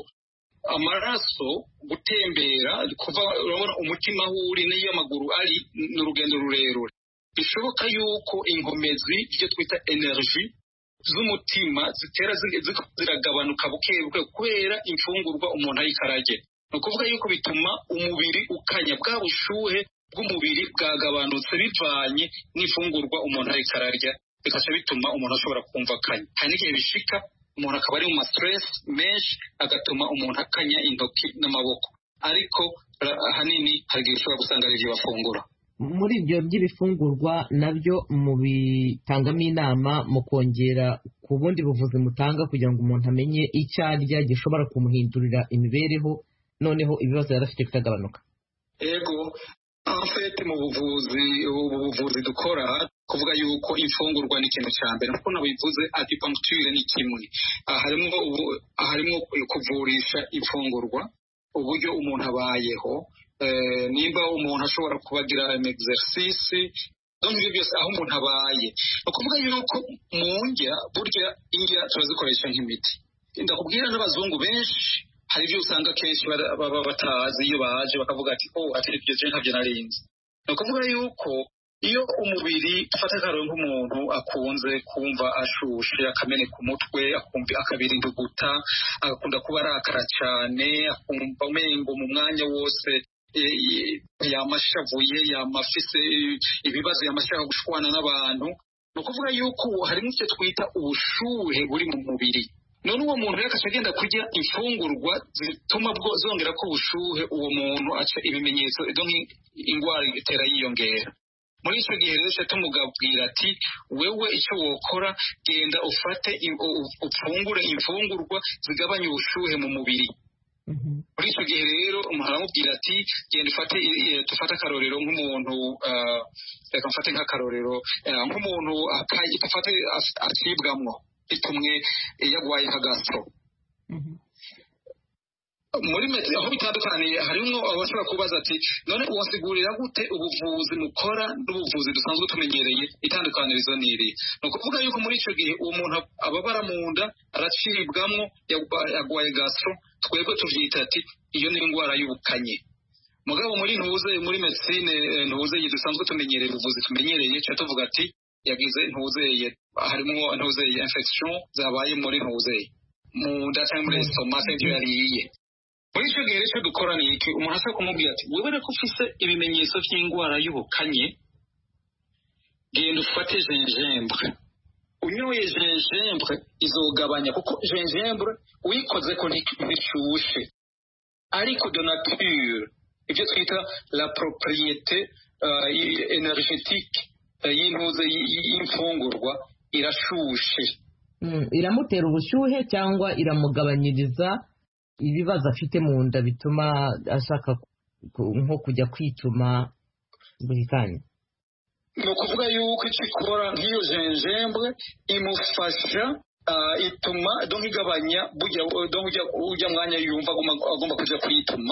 amaraso gutembera kuva urabona umutima aho uri n'iyo amaguru ari ni urugendo rurerure bishoboka yuko inkomezi ibyo twita energy z'umutima zitera ziragabanuka buke buke kubera imfungurwa umuntu ariko ararya ni ukuvuga yuko bituma umubiri ukanya bwa bushuhe bw'umubiri bwagabanutse bivanye n'ifungurwa umuntu ariko ararya bikajya bituma umuntu ashobora kumva akanya hari n'igihe bishika umuntu akaba ari mu ma-stress menshi agatuma umuntu akanya intoki n'amaboko ariko ahanini hari igihe ushobora gusanga ari ibyo bafungura muri ibyo by'ibifungurwa nabyo mubitangamo inama mu kongera ku bundi buvuzi mutanga kugira ngo umuntu amenye icyo arya gishobora kumuhindurira imibereho noneho ibibazo yari afite bikagabanuka yego afete mu buvuzi ubu buvuzi dukora kuvuga yuko imfungurwa ni ikintu cya mbere nkuko nabivuze acupuncture ni kimwe harimo harimo kuvurisha imfungurwa uburyo umuntu abayeho nimba umuntu ashobora kubagira exercise ibyo byose aho umuntu abaye ni ukuvuga yuko mu ndya burya indya turazikoresha nk'imiti ndakubwira n'abazungu benshi hari ibyo usanga kenshi baba batazi iyo baje bakavuga ati oh ati ibyo je ntabyo narinzi ni ukuvuga yuko iyo umubiri ufata akararo nk'umuntu akunze kumva ashushe akameneka umutwe akumva akabira induguta agakunda kuba arakara cyane akumva umengo mu mwanya wose yamashavuye yamafise ibibazo yamashaka gushwana n'abantu ni ukuvuga yuko harimo icyo twita ubushuhe buri mu mubiri none uwo muntu rero akaca agenda kurya imfungurwa zituma bwo zongera ko ubushuhe uwo muntu aca ibimenyetso indwara itera yiyongera muri icyo gihe rero tumugabwira ati wewe icyo wokora genda ufate ufungure imfungurwa zigabanya ubushuhe mu mubiri muri icyo gihe rero umuntu aramubwira ati genda ufate i- dufate akarorero nk'umuntu ah, reka mfate nk'akarorero eh, nk'umuntu akayi- dufate as- acibwamwo bitumwe yagwaye nka gasitro muri meti aho bitandukaniye harimo abashobora kubaza ati none wasigurira gute ubuvuzi mukora n'ubuvuzi dusanzwe tumenyereye itandukanirizo ni iri ni ukuvuga yuko muri icyo gihe uwo muntu ababara mu nda aracibwamwo yagwa- yagwaye gasitro twebwe tuvyita ati iyo ni indwara y'ubukanye mugabo muri ntuze muri medicine eh, ntuze iyi dusanzwe tumenyereye ubuvuzi tumenyereye cyo tuvuga ati yagize ntuzeye harimo ntuzeye infection zabaye muri ntuzeye mu nda cyangwa muri stomach ibyo yariye muri icyo gihe rero icyo dukora ni iki umuntu ashobora kumubwira ati wewe reko ufise ibimenyetso by'indwara y'ubukanye genda ufate gingembre unyoye gingembre izogabanya kuko gingembre uyikoze ko ntishushe ariko de nature ibyo twita la propriété uh, énergétique uh, y'intuze y- y- y'imfungurwa irashushe Mm, iramutera ubushyuhe cyangwa iramugabanyiriza ibibazo afite mu nda bituma ashaka ku- nko kujya kwituma buri kanya ni ukuvuga yuko icyo ikora nk'iyo gingembre imufasha ah, ituma donc igabanya burya donc ujya ujya mwanya yumva agomba agomba kujya kwituma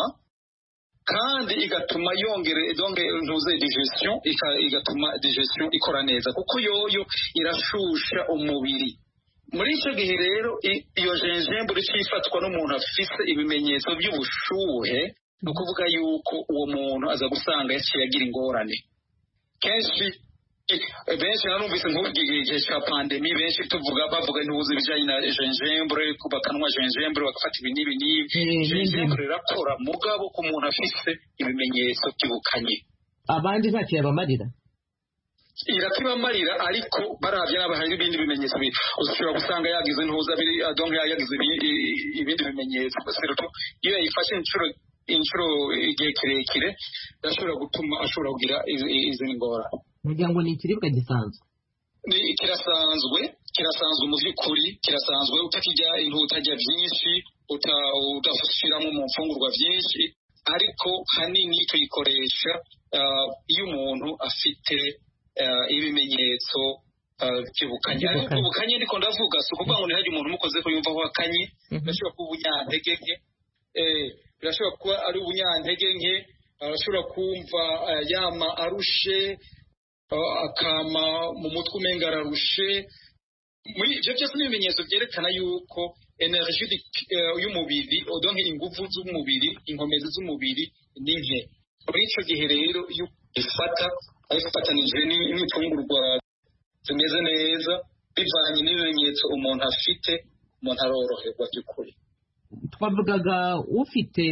kandi igatuma yongere donc ntuze digestion ika- igatuma digestion ikora neza kuko yoyo irashusha umubiri muri icyo gihe rero i- iyo gingembre ifatwa n'umuntu afise ibimenyetso by'ubushuhe ni ukuvuga yuko uwo muntu aza gusanga yaciye agira ingorane kenshi eh, benshi narumvise nk'igihe cya pandemi benshi tuvuga bavuga ntuzi ibijyanye na gingembre bakanwa gingembre bagafata ibi n'ibi n'ibi Eh, gingembre irakora mugabo ku muntu afise ibimenyetso by'ubukanye abandi ntacyo yabamarira irakibamarira ariko baravye n'aba hari ibindi bimenyetso bi- ushobora gusanga yagize ntuza biri donc yagize ibi- i- ibindi bimenyetso surtout iyo yayifashe inshuro inshuro igihe kirekire irashobora gutuma ashobora kugira izi izi ngorane kugira ngo ni ikiribwa gisanzwe ni kirasanzwe kirasanzwe mu by'ukuri kirasanzwe utakijya intu utajya byinshi uta- udashiramo mu mfungurwa byinshi ariko hanini tuyikoresha ah, iyo umuntu afite ah, ibimenyetso ah, by'ubukanye ariko By'ubukanye. ubukanye ndiko ndavuga si ukuvuga ngo ntihagire umuntu umukoze ko yumva aho akanye birashobora kuba ubunyantege nke eh, birashobora kuba ari ubunyantege nke arashobora kumva ah, yama arushe ah, akama mu mutwe umenga ararushe muri ibyo byose ni ibimenyetso byerekana yuko energy y'umubiri odonke ingufu z'umubiri inkomezi z'umubiri ni nke muri icyo gihe rero iyo ifata ayifatanije ni- n'imfungurwa zimeze neza bivanye n'ibimenyetso umuntu afite umuntu aroroherwa by'ukuri twavugaga ufite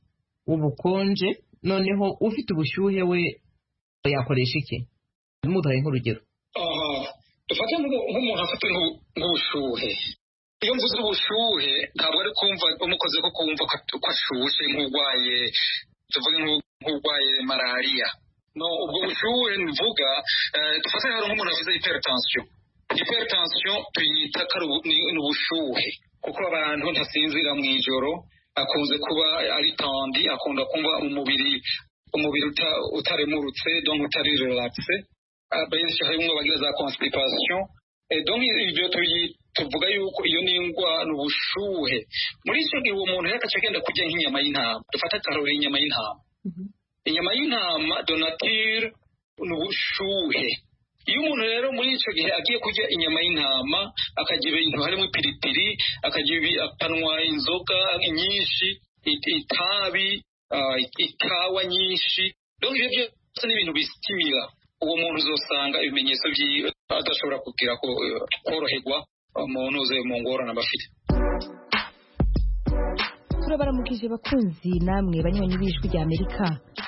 ubukonje noneho ufite ubushyuhe we yakoresha iki muduhaye nk'urugero aha dufate nk'umu- nk'umuntu afite nk'u- nk'ubushuhe iyo mvuze ubushuhe ntabwo ari kumva umukoze ko kumva ko ko ashushe nk'urwaye tuvuge nk'u- nk'urwaye malariya no ubwo bushuhe mvuga eh, dufate hari nk'umuntu afite hypertension hypertension tuyita ko ari ubu- ni ni ubushuhe kuko abantu ntasinzira mu ijoro akunze kuba ari tandi akunda kumva umubiri umubiri uta- utaremurutse donc utari relaxe Ah, benshi harimo bagira za constipation Eh, donc ibyo tuyi- tuvuga yuko iyo ni indwara ni ubushuhe muri icyo gihe uwo muntu yakaca agenda kurya nk'inyama y'intama dufate akarori inyama y'intama inyama y'intama donature ni ubushuhe iyo umuntu rero muri icyo gihe agiye kurya inyama y'intama akarya ibintu harimo ipiripiri akarya ibi- akanywa inzoga nyinshi it- itabi ah, ikawa nyinshi donc ibyo byose ni ibintu bisitimira uwo muntu uzosanga ibimenyetso byiwe adashobora kugira ko koroherwa umuntu uze mu ngorane aba afite turabaramukije bakunzi namwe banywanyi b'ijwi rya amerika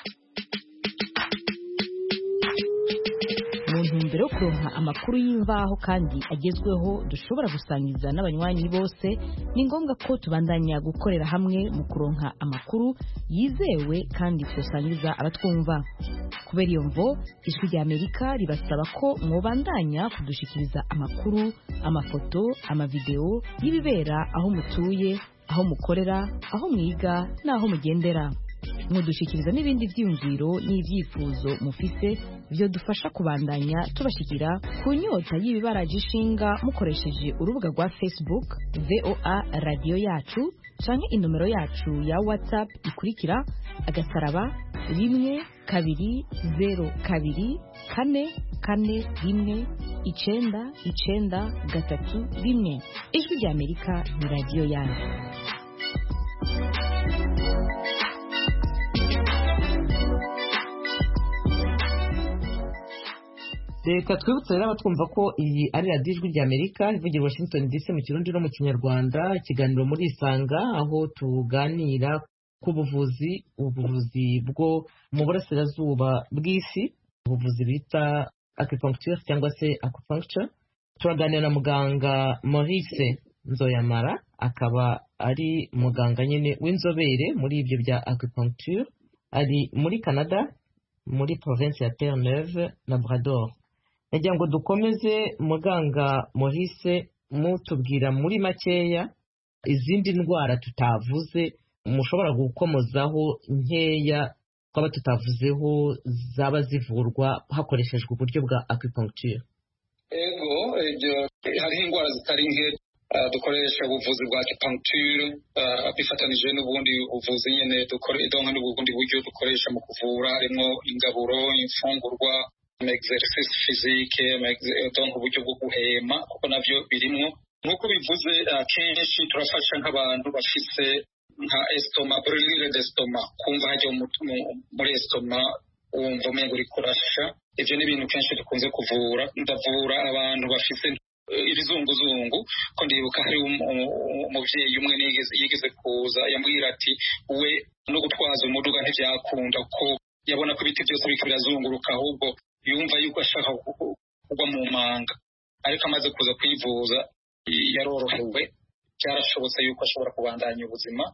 mu ntumbero yo kuronka amakuru y'imvaho kandi agezweho dushobora gusangiza n'abanywanyi bose ni ngombwa ko tubandanya gukorera hamwe mu kuronka amakuru yizewe kandi tusangiza abatwumva kubera iyo mvo ijwi rya amerika ribasaba ko mwobandanya kudushikiriza amakuru amafoto amavideo y'ibibera aho mutuye aho mukorera aho mwiga n'aho mugendera mudushikiriza n'ibindi byiyumviro n'ibyifuzo mufise byo dufasha kubandanya tubashikira ku nyota y'ibibaraje ishinga mukoresheje urubuga rwa facebook voa radiyo yacu canke inomero yacu ya whatsapp ikurikira agasaraba rimwe kabiri zero kabiri kane kane rimwe icenda icenda gatatu rimwe ijwi rya amerika ni radiyo yanyu reka twibutse rero abatwumva ko iyi ari radiyo ijwi rya amerika ivugira washington dc mu kirundi no mu kinyarwanda ikiganiro muri isanga aho tuganira ku buvuzi ubuvuzi bwo mu burasirazuba bw'isi ubuvuzi bita acupuncture cyangwa se acupuncture turaganira na muganga maurice nzoyamara akaba ari muganga nyine w'inzobere muri ibyo bya acupuncture ari muri canada muri province ya terre neuve labrador nagira ngo dukomeze muganga Maurice mutubwira muri makeya izindi ndwara tutavuze mushobora gukomozaho nkeya twaba tutavuzeho zaba zivurwa hakoreshejwe uburyo bwa acupuncture ego ibyo hariho indwara zitari nke dukoresha ubuvuzi bwa acupuncture bifatanije n'ubundi buvuzi nyine donka n'ubundi buryo dukoresha mu kuvura harimo ingaburo imfungurwa exercice physique donc uburyo bwo guhema kuko navyo birimwo nk'uko bivuze kenshi turafasha nk'abantu bafise nka estoma brûlure d'estoma kumva hajya muri estoma wumva umengo uri kurasha ivyo ni ibintu kenshi dukunze kuvura ndavura abantu bafise ibizunguzungu ko ndibuka hari umuvyeyi umwe yigeze kuza yambwira ati we no gutwaza umuduga ntivyakunda ko yabona ko ibiti byose biriko birazunguruka ahubwo yumva yuko ashaka kugwa mu manga ariko amaze kuza kwivuza yarorohewe byarashobotse yuko ashobora kubandanya ubuzima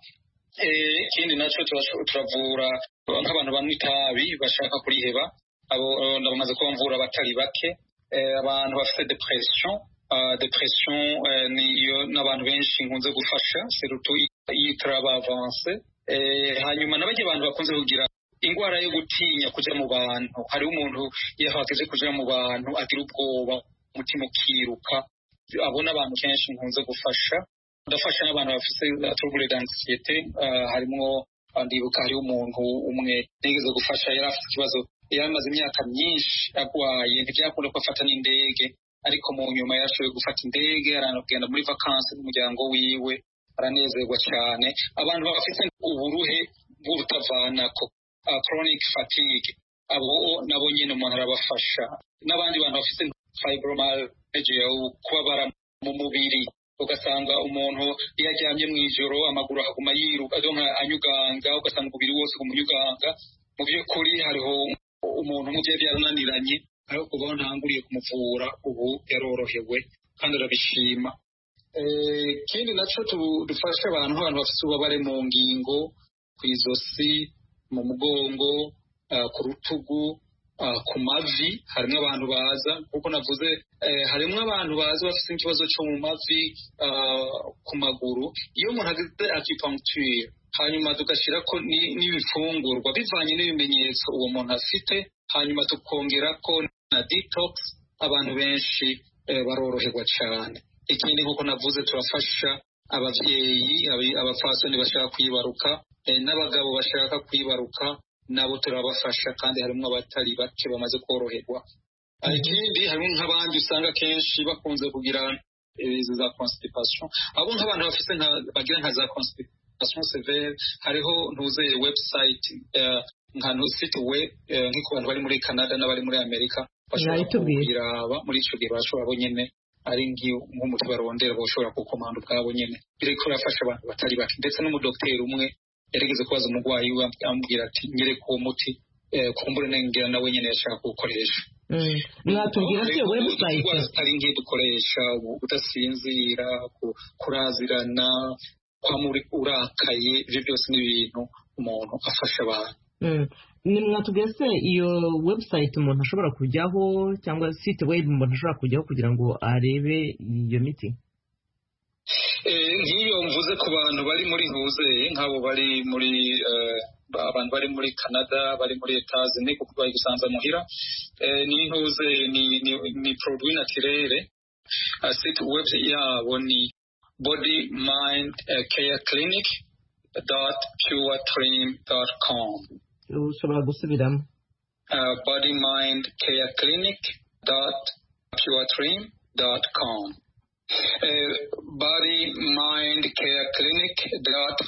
ikindi nacyo turavura nk'abantu banywa itabi bashaka kuriheba abo ndabamaze kuba mvura abatari bake abantu bafite depression depression niyo n'abantu benshi nkunze gufasha serutu yitraba avance hanyuma n'abajya abantu bakunze kugira ingwara yo gutinya kuja mu bantu hariho umuntu iyo hageze kuja mu bantu agira ubwoba umutima ukiruka abo n'abantu kenshi nkunze gufasha ndafasha n'abantu bafise trouble d'anxiété harimwo ndibuka hariho umuntu umwe nigeze gufasha yari afite ikibazo yari amaze imyaka myinshi agwaye ntibyakunda ko afata n'indege ariko mu nyuma yarashoboye gufata indege aranagenda muri vakansi n'umuryango wiwe aranezerwa cyane abantu bafite uburuhe bw'urutavanako chronic fatigue abo nabo nyine umuntu arabafasha n'abandi bantu bafite fibromyalgia kubabara mu mubiri ugasanga umuntu iyo aryamye mu ijoro amaguru akaguma yiruka anyuganga ugasanga umubiri wose umunyuganga mu by'ukuri hariho umuntu umubyeyi byarananiranye ariko kubaho ntanguriye kumuvura ubu yarorohewe kandi arabishima ikindi nacyo dufasha abantu abantu bafite ububabare mu ngingo ku izosi mu mugongo ku rutugu ku mavi harimo abantu baza kuko navuze harimo abantu baza bafite ikibazo cyo mu mavi ku maguru iyo umuntu agize acupuncture hanyuma tugashyira ko n'ibifungurwa bivanye n'ibimenyetso uwo muntu afite hanyuma tukongera ko na detox abantu benshi baroroherwa cyane ikindi nk'uko navuze turafasha ababyeyi abapfasoni bashaka kwibaruka n'abagabo bashaka kwibaruka nabo turabafasha kandi harimo abatari bake bamaze koroherwa ikindi harimo nk'abandi usanga kenshi bakunze kugira izi za constipation abo nk'abantu bafite bagira nka za constipation severe hariho ntuzeye website nka site web nk'uko abantu bari muri canada n'abari muri amerika bashobora kubiraba muri icyo gihe bashobora nyine ari nk'umuti barondera bashobora kukomanda ubwabo nyine biriko birafasha abantu batari bake ndetse n'umudogiteri umwe yarigeze kubaza umurwayi we amubwira ati nyereka uwo muti kumbure nengera nawe nyine yashaka kuwukoresha mwatubwira se website indwara zitari nke dukoresha kudasinzira kurazirana kwamura urakaye ibyo byose ni ibintu umuntu afasha abantu ni mwatubwira se iyo website umuntu ashobora kujyaho cyangwa site web umuntu ashobora kujyaho kugira ngo arebe iyo miti nk'iyo mvuze ku bantu bari muri huzeye nk'abo bari muri abantu bari muri canada bari muri etazini kuko bari gusanza muhira ni intuze ni produit naturere site web yabo ni body mind care clinic dot puretrim dot com ushobora gusubiramo body mind care clinic dot puretrim dot com body mind care clinic dot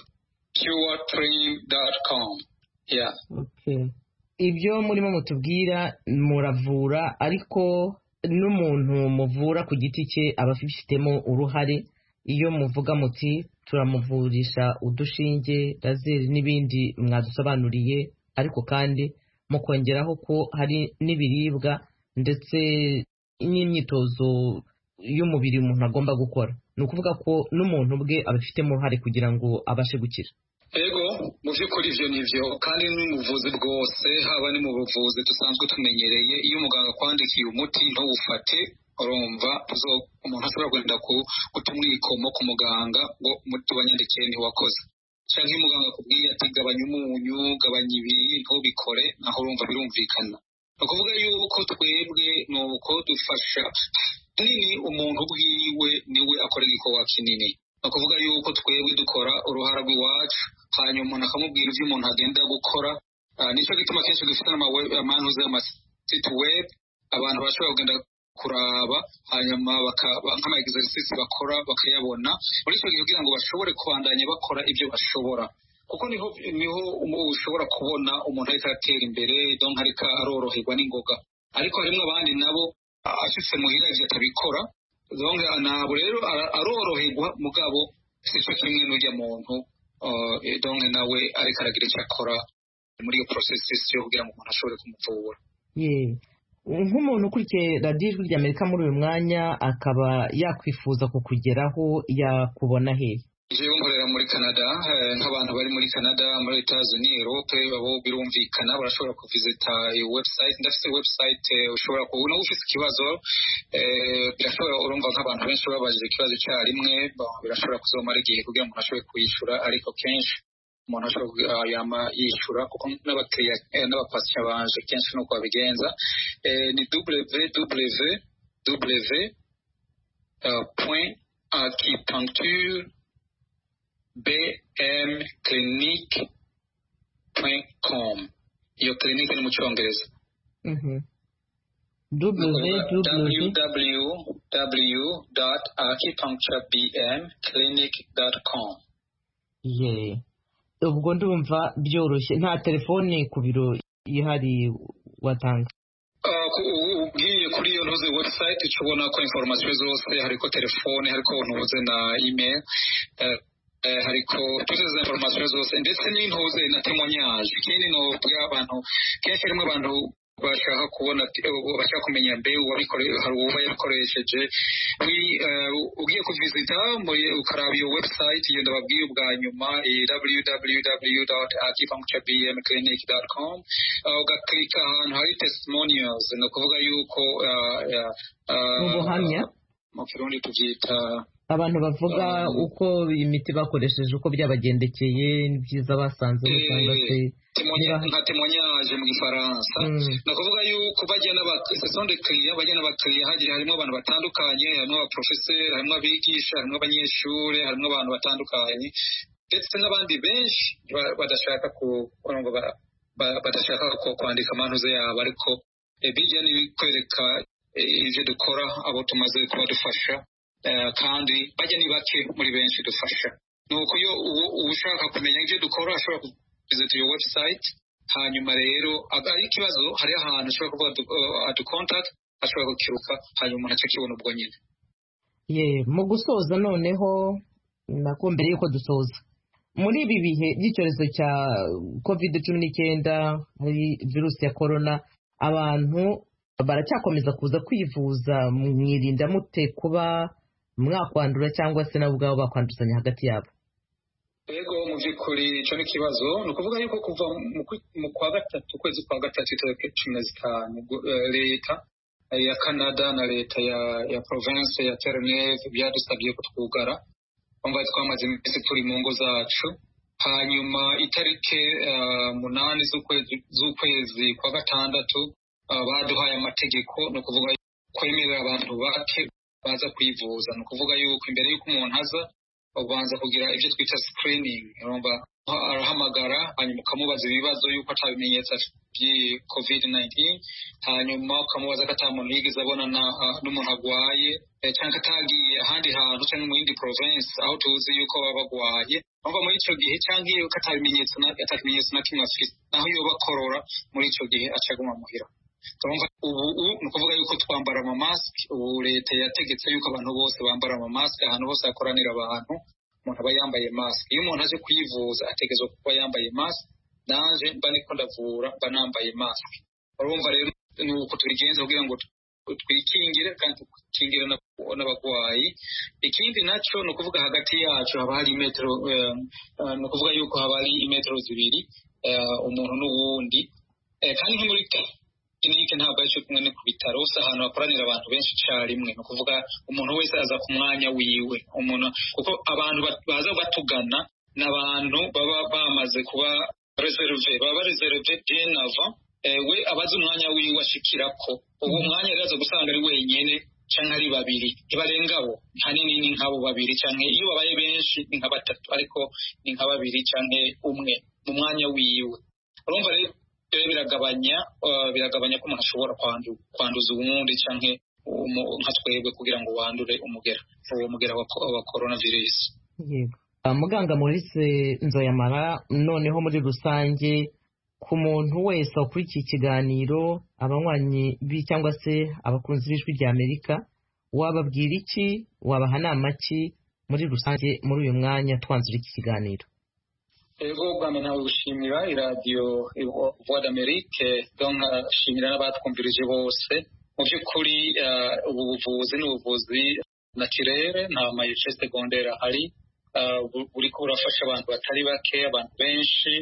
puretrim.com yeah okay ibyo murimo mutubwira muravura ariko n'umuntu muvura ku giti cye aba afitemo uruhare iyo muvuga muti turamuvurisha udushinge razeri n'ibindi mwadusobanuriye ariko kandi mukongeraho ko hari n'ibiribwa ndetse n'imyitozo y'umubiri umuntu agomba gukora ni ukuvuga ko n'umuntu bwe abifitemo uruhare kugira ngo abashe gukira ego mu by'ukuri ibyo ni byo kandi n'ubuvuzi bwose haba ni mu buvuzi dusanzwe tumenyereye iyo umuganga akwandikiye umuti ntuwufate urumva umuntu ashobora kugenda guta umwikomo ku muganga ngo umuti wanyandikiye ntiwakoze cyangwa iyo umuganga akubwiye ati gabanya umunyu gabanya ibi ntubikore naho urumva birumvikana ni ukuvuga yuko twebwe ni uko dufasha nini umuntu bwiwe niwe akora igikorwa kinini ni ukuvuga yuko twebwe dukora uruhara rw'iwacu hanyuma umuntu akamubwira ibyo umuntu agenda gukora nicyo gituma kenshi dufite n'amanuze y'amasiti webu abantu bashobora kugenda kuraba hanyuma nk'ama egiserisisi bakora bakayabona muri icyo gihe kugira ngo bashobore kubandanya bakora ibyo bashobora kuko niho niho ushobora kubona umuntu ariko aratera imbere donka ariko aroroherwa n'ingoga ariko harimo abandi nabo ashyitse muhira ibyo atabikora ntabwo rero aroroherwa mugabo si cyo kimwe n'ujya muntu donke nawe ariko aragira icyo akora muri iyo porosesi yo kugira ngo umuntu ashobore kumuvura nk'umuntu ukurikiye radiyo ijwi ry'amerika muri uyu mwanya akaba yakwifuza kukugeraho yakubona he jewe nkorera muri canada nk'abantu bari muri canada muri etazuni erope abo birumvikana barashobora kuvizita iyo website ndafite website ushobora kuba nawe ufite ikibazo birashobora urumva nk'abantu benshi babajije ikibazo icyarimwe birashobora kuzomara igihe kugira ngo umuntu ashobore kuyishyura ariko kenshi umuntu ashobora yama yishyura kuko n'abakiriya n'abapasiya banje kenshi nuko babigenza ni www point acupuncture bmclinic.com iyo clinic ni mu cyongereza www.acupuncturebmclinic.com ye ubwo ndumva byoroshye nta telefoni ku biro ihari watanga ugiye kuri iyo ntuze website uca ubona ko informasiyo zose hariko telefone hariko ntuze na email hariko tuzi izo informasiyo zose ndetse n'intuze na temonyage ikindi ni abantu kenshi harimo abantu bashaka kubona bashaka kumenya mbe hari uwo yabikoresheje ugiye kuvizita ukaraba iyo website iyo ndababwiye ubwa nyuma www.acupuncturebmclinic.com ugaklika ahantu hari testimonials ni ukuvuga yuko ubuhamya mu kirundi tubyita abantu bavuga uko imiti bakoresheje uko byabagendekeye n'ibyiza basanze cyangwa se nka temonyage mu gifaransa ni ukuvuga yuko bajya n'abasesonde kiriya bajya n'abakiriya hagiye harimo abantu batandukanye harimo abaprofeseri harimo abigisha harimo abanyeshuri harimo abantu batandukanye ndetse n'abandi benshi badashaka badashaka kwandika amanuze yabo ariko bijya n'ibikwereka ibyo dukora abo tumaze kuba dufasha kandi bajya ni bake muri benshi dufasha ni uko iyo ushaka kumenya ibyo dukora ashobora kuzita iyo website hanyuma rero ari ikibazo hariho ahantu ashobora kuvuga adukontakiti ashobora gukiruka hanyuma umuntu akakibona ubwo nyine ye mu gusoza noneho nako mbere y'uko dusoza muri ibi bihe by'icyorezo cya covid cumi n'icyenda hari virusi ya korona abantu baracyakomeza kuza kwivuza mwirinda mute kuba mwakwandura cyangwa se nabo ubwabo bakwanduzanya hagati yabo yego mu by'ukuri icyo ni ikibazo ni ukuvuga yuko kuva mu kwa gatatu ukwezi kwa gatatu itariki cumi na zitanu leta ya canada na leta ya ya province ya tereneve byadusabye ko twugara bumva twamaze iminsi turi mu ngo zacu hanyuma itariki munani z'ukwezi kwa gatandatu baduhaye amategeko ni ukuvuga kwemerera abantu bake baza kwivuza ni ukuvuga yuko imbere y'uko umuntu aza ubanza kugira ibyo twita screening urumva arahamagara hanyuma ukamubaza ibibazo y'uko ata bimenyetso by'iyi covid 19 hanyuma ukamubaza ko ata muntu yigeze abonana n'umuntu arwaye cyangwa atagiye ahandi hantu cyangwa mu yindi province aho tuzi yuko baba bagwaye urumva muri icyo gihe cyangwa iyo ko ata bimenyetso na kimwe afite naho iyo bakorora muri icyo gihe acaguma muhira urumva ubu ni ukuvuga yuko twambara amamasike ubu leta yategetse yuko abantu bose bambara amamasike ahantu hose hakoranira abantu umuntu aba yambaye masike iyo umuntu aje kwivuza ategerezwa kuba yambaye masike nanje mba niko ndavura mba nambaye masike urumva rero ni uko tubigenza kugira ngo twikingire kandi dukingire n'abarwayi ikindi nacyo ni ukuvuga hagati yacu haba hari imetero ni ukuvuga yuko haba hari imetero zibiri umuntu n'uwundi kandi nko muri kirinike ntabwo ari cyo kumwe ni ku bitaro si ahantu hakoranira abantu benshi icyarimwe ni ukuvuga umuntu wese aza ku mwanya wiwe umuntu kuko abantu baza batugana ni abantu baba bamaze kuba reserve baba bareserve bien avant we abazi umwanya wiwe ashikirako uwo mwanya rero aza gusanga ari wenyine cyangwa ari babiri ntibarenga abo hanini ni nk'abo babiri cyangwa iyo babaye benshi ni nka batatu ariko ni nka babiri cyangwa umwe mu mwanya wiwe urumva rero rero biragabanya biragabanya ko umuntu ashobora kwanduza uwundi cyangwa nka twebwe kugira ngo wandure umugera uwo mugera wa corona virus yego muganga Maurice nzoyamara noneho muri rusange ku muntu wese wakurikiye ikiganiro abanywanyi bi cyangwa se abakunzi b'ijwi rya amerika wababwira iki wabaha nama ki muri rusange muri uyu mwanya twanzura iki kiganiro ego bwa mbere nawe gushimira iradiyo voix d'amerique nkashimira n'abatwumvirije bose mu by'ukuri ubu buvuzi ni ubuvuzi naturere nta mayeshe segondere ahari buriko burafasha abantu batari bake abantu benshi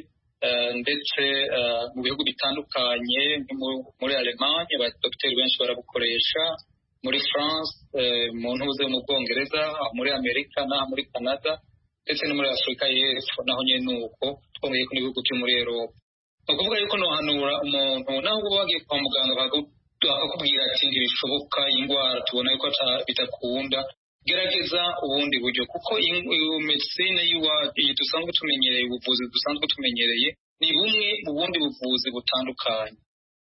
ndetse mu bihugu bitandukanye muri alemanye abadogiteri benshi barabukoresha muri france mu ntuze mu bwongereza muri amerika n'aha muri canada ndetse no muri afurika y'epfo naho nyine ni uko twongeye ko n'ibihugu byo muri eropa ni ukuvuga yuko nohanura umuntu naho uba wagiye kwa muganga bakakubwira ati ntibishoboka iyi ndwara tubona yuko bidakunda gerageza ubundi buryo kuko medicine iyi dusanzwe tumenyereye ubuvuzi dusanzwe tumenyereye ni bumwe mu bundi buvuzi butandukanye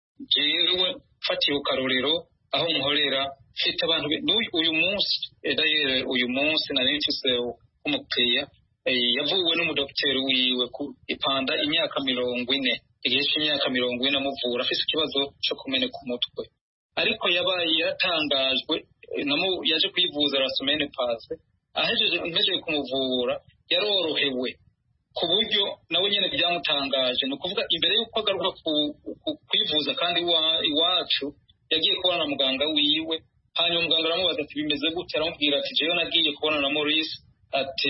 jewe fatiye karorero aho nkorera mfite abantu uyu munsi dayere uyu munsi nari mfise umukiriya yavuwe n'umudogiteri wiwe ku ipanda imyaka mirongo ine igihe cy'imyaka mirongo ine amuvura afite ikibazo cyo kumeneka umutwe ariko yabaye yatangajwe yaje kwivuza la semaine pase ahejeje mpejeje kumuvura yarorohewe ku buryo nawe nyine byamutangaje ni ukuvuga imbere y'uko agaruka kwivuza kandi iwacu yagiye kubona na muganga wiwe hanyuma muganga aramubaza ati bimeze gute aramubwira ati jewe nagiye kubona na maurice ati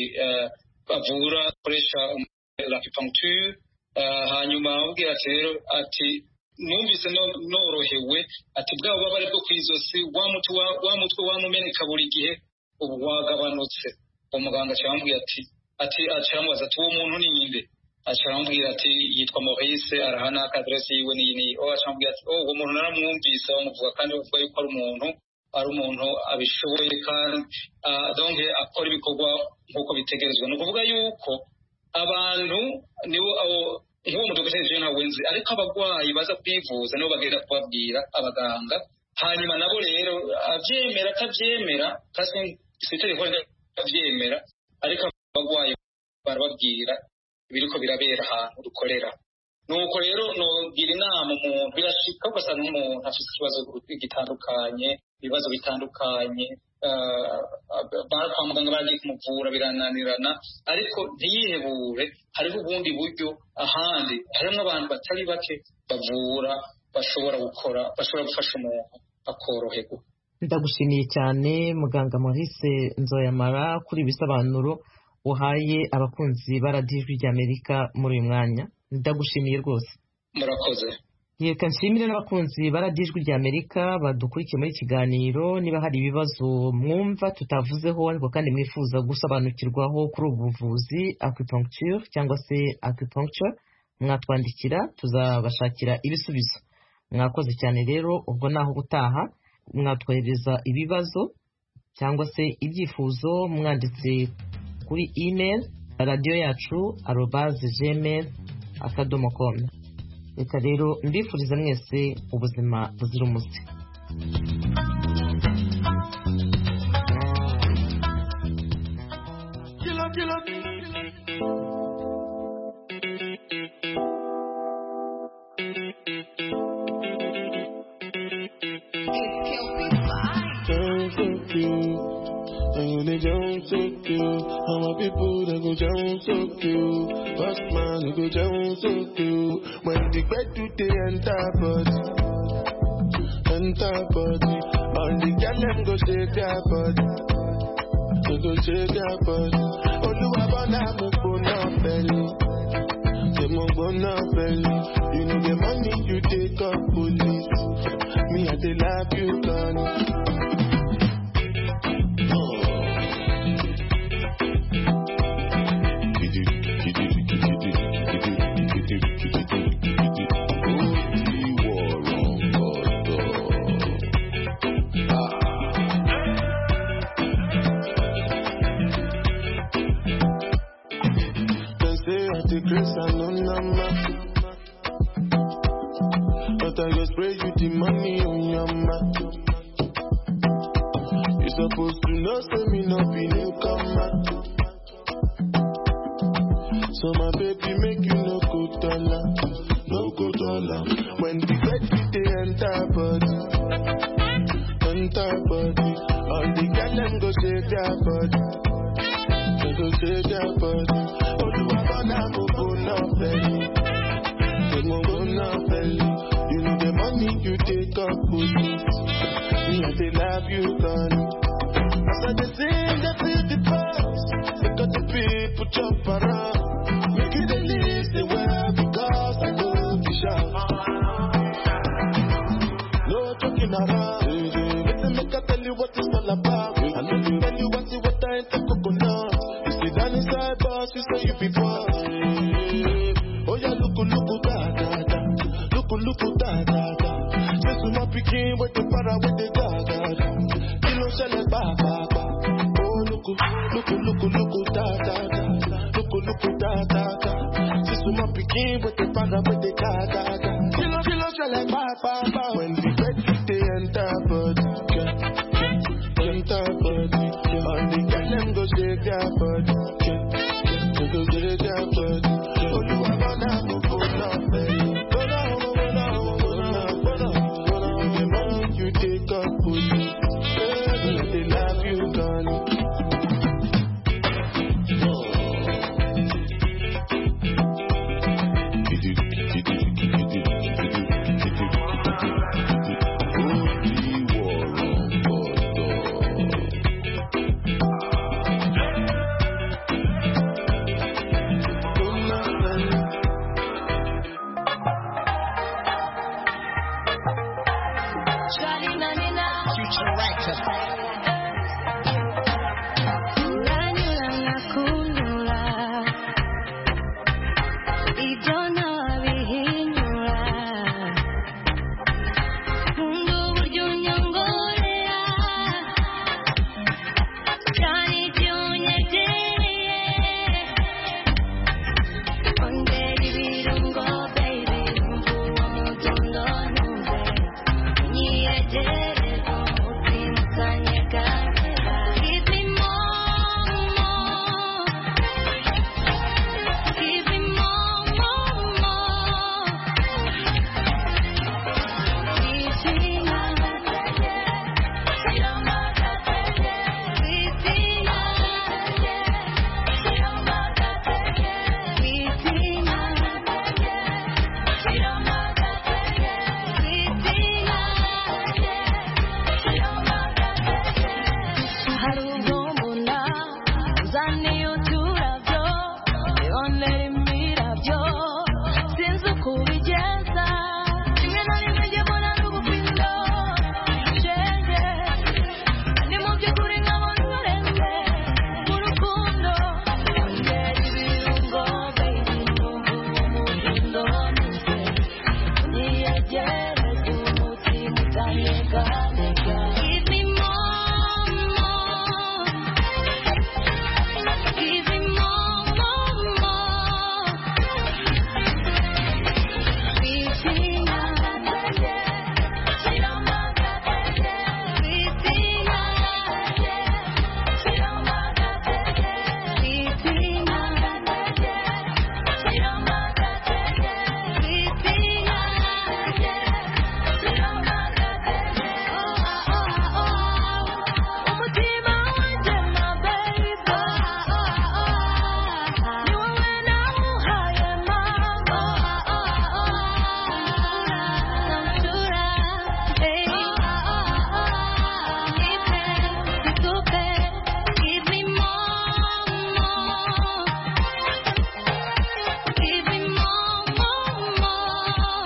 bavura akoresha lapipuncture hanyuma aramubwira ati rero ati numvise norohewe ati bwa bubabare bwo ku izosi wa mutwe wamumeneka buri gihe ubu wagabanutse uwo muganga aramubwira ati ati aramubaza ati uwo muntu ni ninde aramubwira ati yitwa Maurice araha n'akaderesi yiwe n'iyi n'iyi oh aramubwira ati oh uwo muntu naramwumvise bamuvuga kandi bavuga yuko ari umuntu ari umuntu abishoboye kandi donc akora ibikorwa nk'uko bitegerezwa ni ukuvuga yuko abantu nibo nk'uwo mudogiteri jean ntawe nzi ariko abarwayi baza kwivuza nibo bagenda kubabwira abaganga hanyuma nabo rero abyemera atabyemera kasi si itegeko abyemera ariko abarwayi barababwira biriko birabera ahantu dukorera nuko rero nogira inama umuntu birashika ugasanga nk'umuntu afite ikibazo gitandukanye ibibazo bitandukanye kwa muganga baragiye kumuvura birananirana ariko ntiyihebure hariho ubundi buryo ahandi harimo abantu batari bake bavura bashobora gukora bashobora gufasha umuntu akoroherwa ndagushimiye cyane muganga Maurice nzoyamara kuri ibisobanuro uhaye abakunzi ba radiyo ijwi ry'amerika muri uyu mwanya ndagushimiye rwose murakoze reka nshimire n'abakunzi baradijwi rya amerika badukurikiye muri kiganiro niba hari ibibazo mwumva tutavuzeho ariko kandi mwifuza gusobanukirwaho kuri ubu buvuzi acupuncture cyangwa se acupuncture mwatwandikira tuzabashakira ibisubizo mwakoze cyane rero ubwo naho gutaha mwatwohereza ibibazo cyangwa se ibyifuzo mwanditse kuri email radiyo yacu arobaze gmail akadomo komu reka rero mbifuriza mwese ubuzima buzira umuze And you they don't so cute. How my people they go down so cute. First man they go down so cute. When the bed do they enter body, enter body. All the girl them go shake their body, they go shake their body. Oluwa bona mo bona belly, say mo bona belly. You know the money you take up police. Me I dey love you, Connie. They say I take grace and no number. But I just pray you the money on your mouth. You supposed to know, say me no be newcomer. So my baby make you no go dollar, no go dollar. When the bed they enter body, enter body. All the girl them go shake their body, they go shake their body. Oluwa bona mo go no belly, they mo go no belly. You know the money you take up police, me I dey love you, Connie. As I dey sing, I feel the pulse. Look at the people jump around. Make it the least they well because I know the shout. No joking around. Listen, make I tell you what it's all about. I know you tell you what's what I ain't the coconut. You sit down inside boss, you say you be boss. Oh yeah, look, look, da da da. Look, look, da da da. This is my picking with the para with the da da da. Kilo shell ba ba ba. Oh look, look, look, look, da da da. Look, look, da da da. This is my picking with the para with the da da da. Kilo kilo shell ba ba ba. When the bed they enter body, yeah, yeah, enter body. All the girl them go shake their body, yeah, yeah, they go shake their body. Oluwa bona mo go na belly. Bona mo bona mo bona bona bona. The money you take up police, yeah, they love you, Connie. Give me more, more. Give me more, more, more. Cristina, Give me more, more. Give me more, more, more.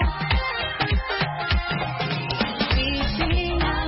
Cristina,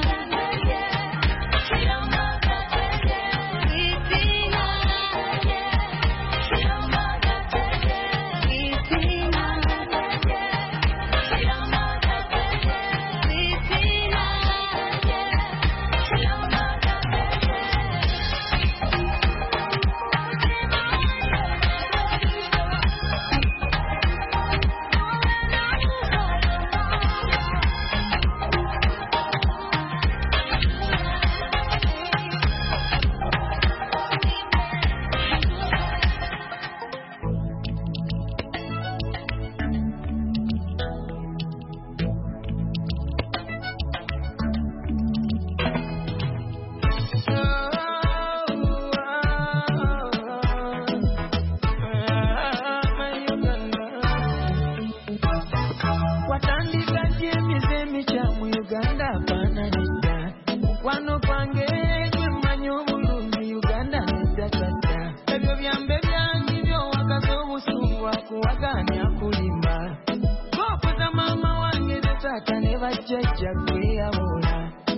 watandika kyemize emica mu uganda afaananidda mukwano gwange gwe mmanyi obulungi uganda neddatadda ebyo byambe byangi byowakaza obusungu akuwaganya kulimba gwokoza maama wange ne taata ne bajjajja gweyabula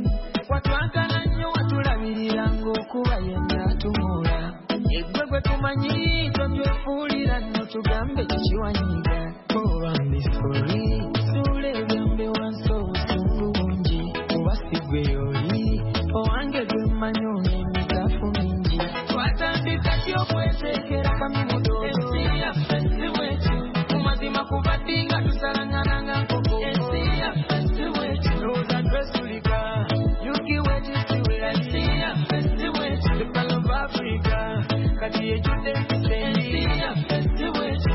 watwagala nnyo watulabirira ng'okuba yenna tumula eggwe gwe tumanyi tobyefuulira nno tugambe kikiwanyiga oba mbisoli suula ebyambe wansi obusungu bungi oba sigwe yoli owange gwe mmanyi ono emigaafu mingi twatandika ki okweteekera kamimudo ensi yaffe si bweti mu mazima kuba ddi nga tusalangananga nkoko ensi yaffe si bweti looza twesulika yukiwetisiwe ensi yaffe si bweti the Pearl of Africa kati ejjudde empisa ensi yaffe si bweti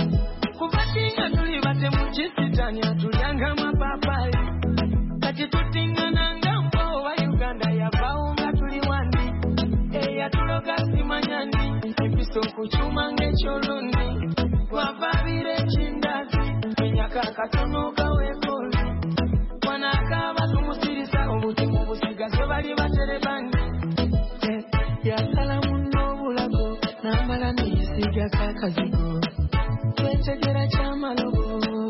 kuba ddi nga tuli batemukisitanya tulyanga amapaapaali kati tutingananga mpa owa uganda yavaawo nga tuli wandi eyatuloga simanyani empisa okukyuma ng'ekyolundi twavaabira ekindazi enyaka akatono kaweekoozi wanaakaaba tumusirisa obutimu busigaze bali baterebani yasala munno obulago n'amala neyesiigako akazigo twetegera kyamalobo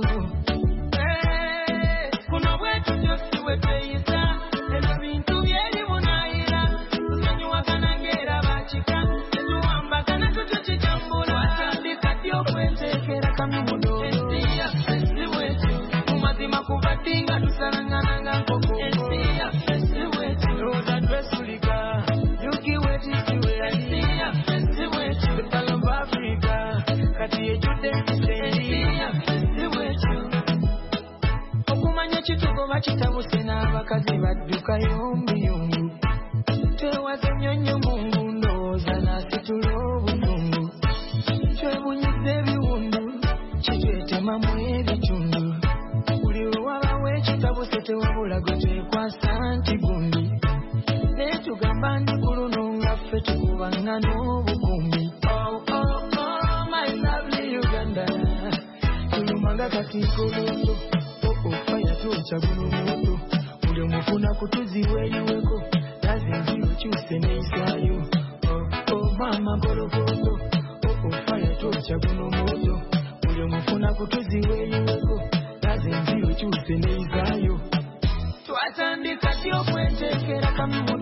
kuno bwetutyo si bwe tweyisa ebyo bintu byeri bunaayira tusonyiwagana ng'era bakika tetuwambagana tutyo kitambula watandika ddi okweteekera kamimudo ensi yaffe si bwetyo mu mazima kuba ddi nga tusalangananga nkoko ensi yaffe si bwetyo looza twesulika yukiwetisiwe ensi yaffe si bwetyo the Pearl of Africa kati ejjudde empisa ensi yaffe si bwetyo okumanya ekitugoba kitabuse n'abakazi baddukayo mbuyungu twewaze nnyonnyo mungu ndowooza n'asitula obusungu twebunyiza ebiwundu kitwetemamu ebitundu buli we wabawo ekitabuse tewabula gwe twekwasa nti gundi naye tugamba ndi ku luno nga ffe tukubanga n'obukumbi Oh, oh, oh, my lovely Uganda. tulumanga katiikolondo ofa yatwoca guno moto buli omufuna kutuziwa eriweko nazinzi okyuse neisaayo mama mpolokoto ofa yatwoca guno moto buli omufuna kutuziwa eriweko nazinzi okyuse neisaayo twatandika ti okweteekera kamimu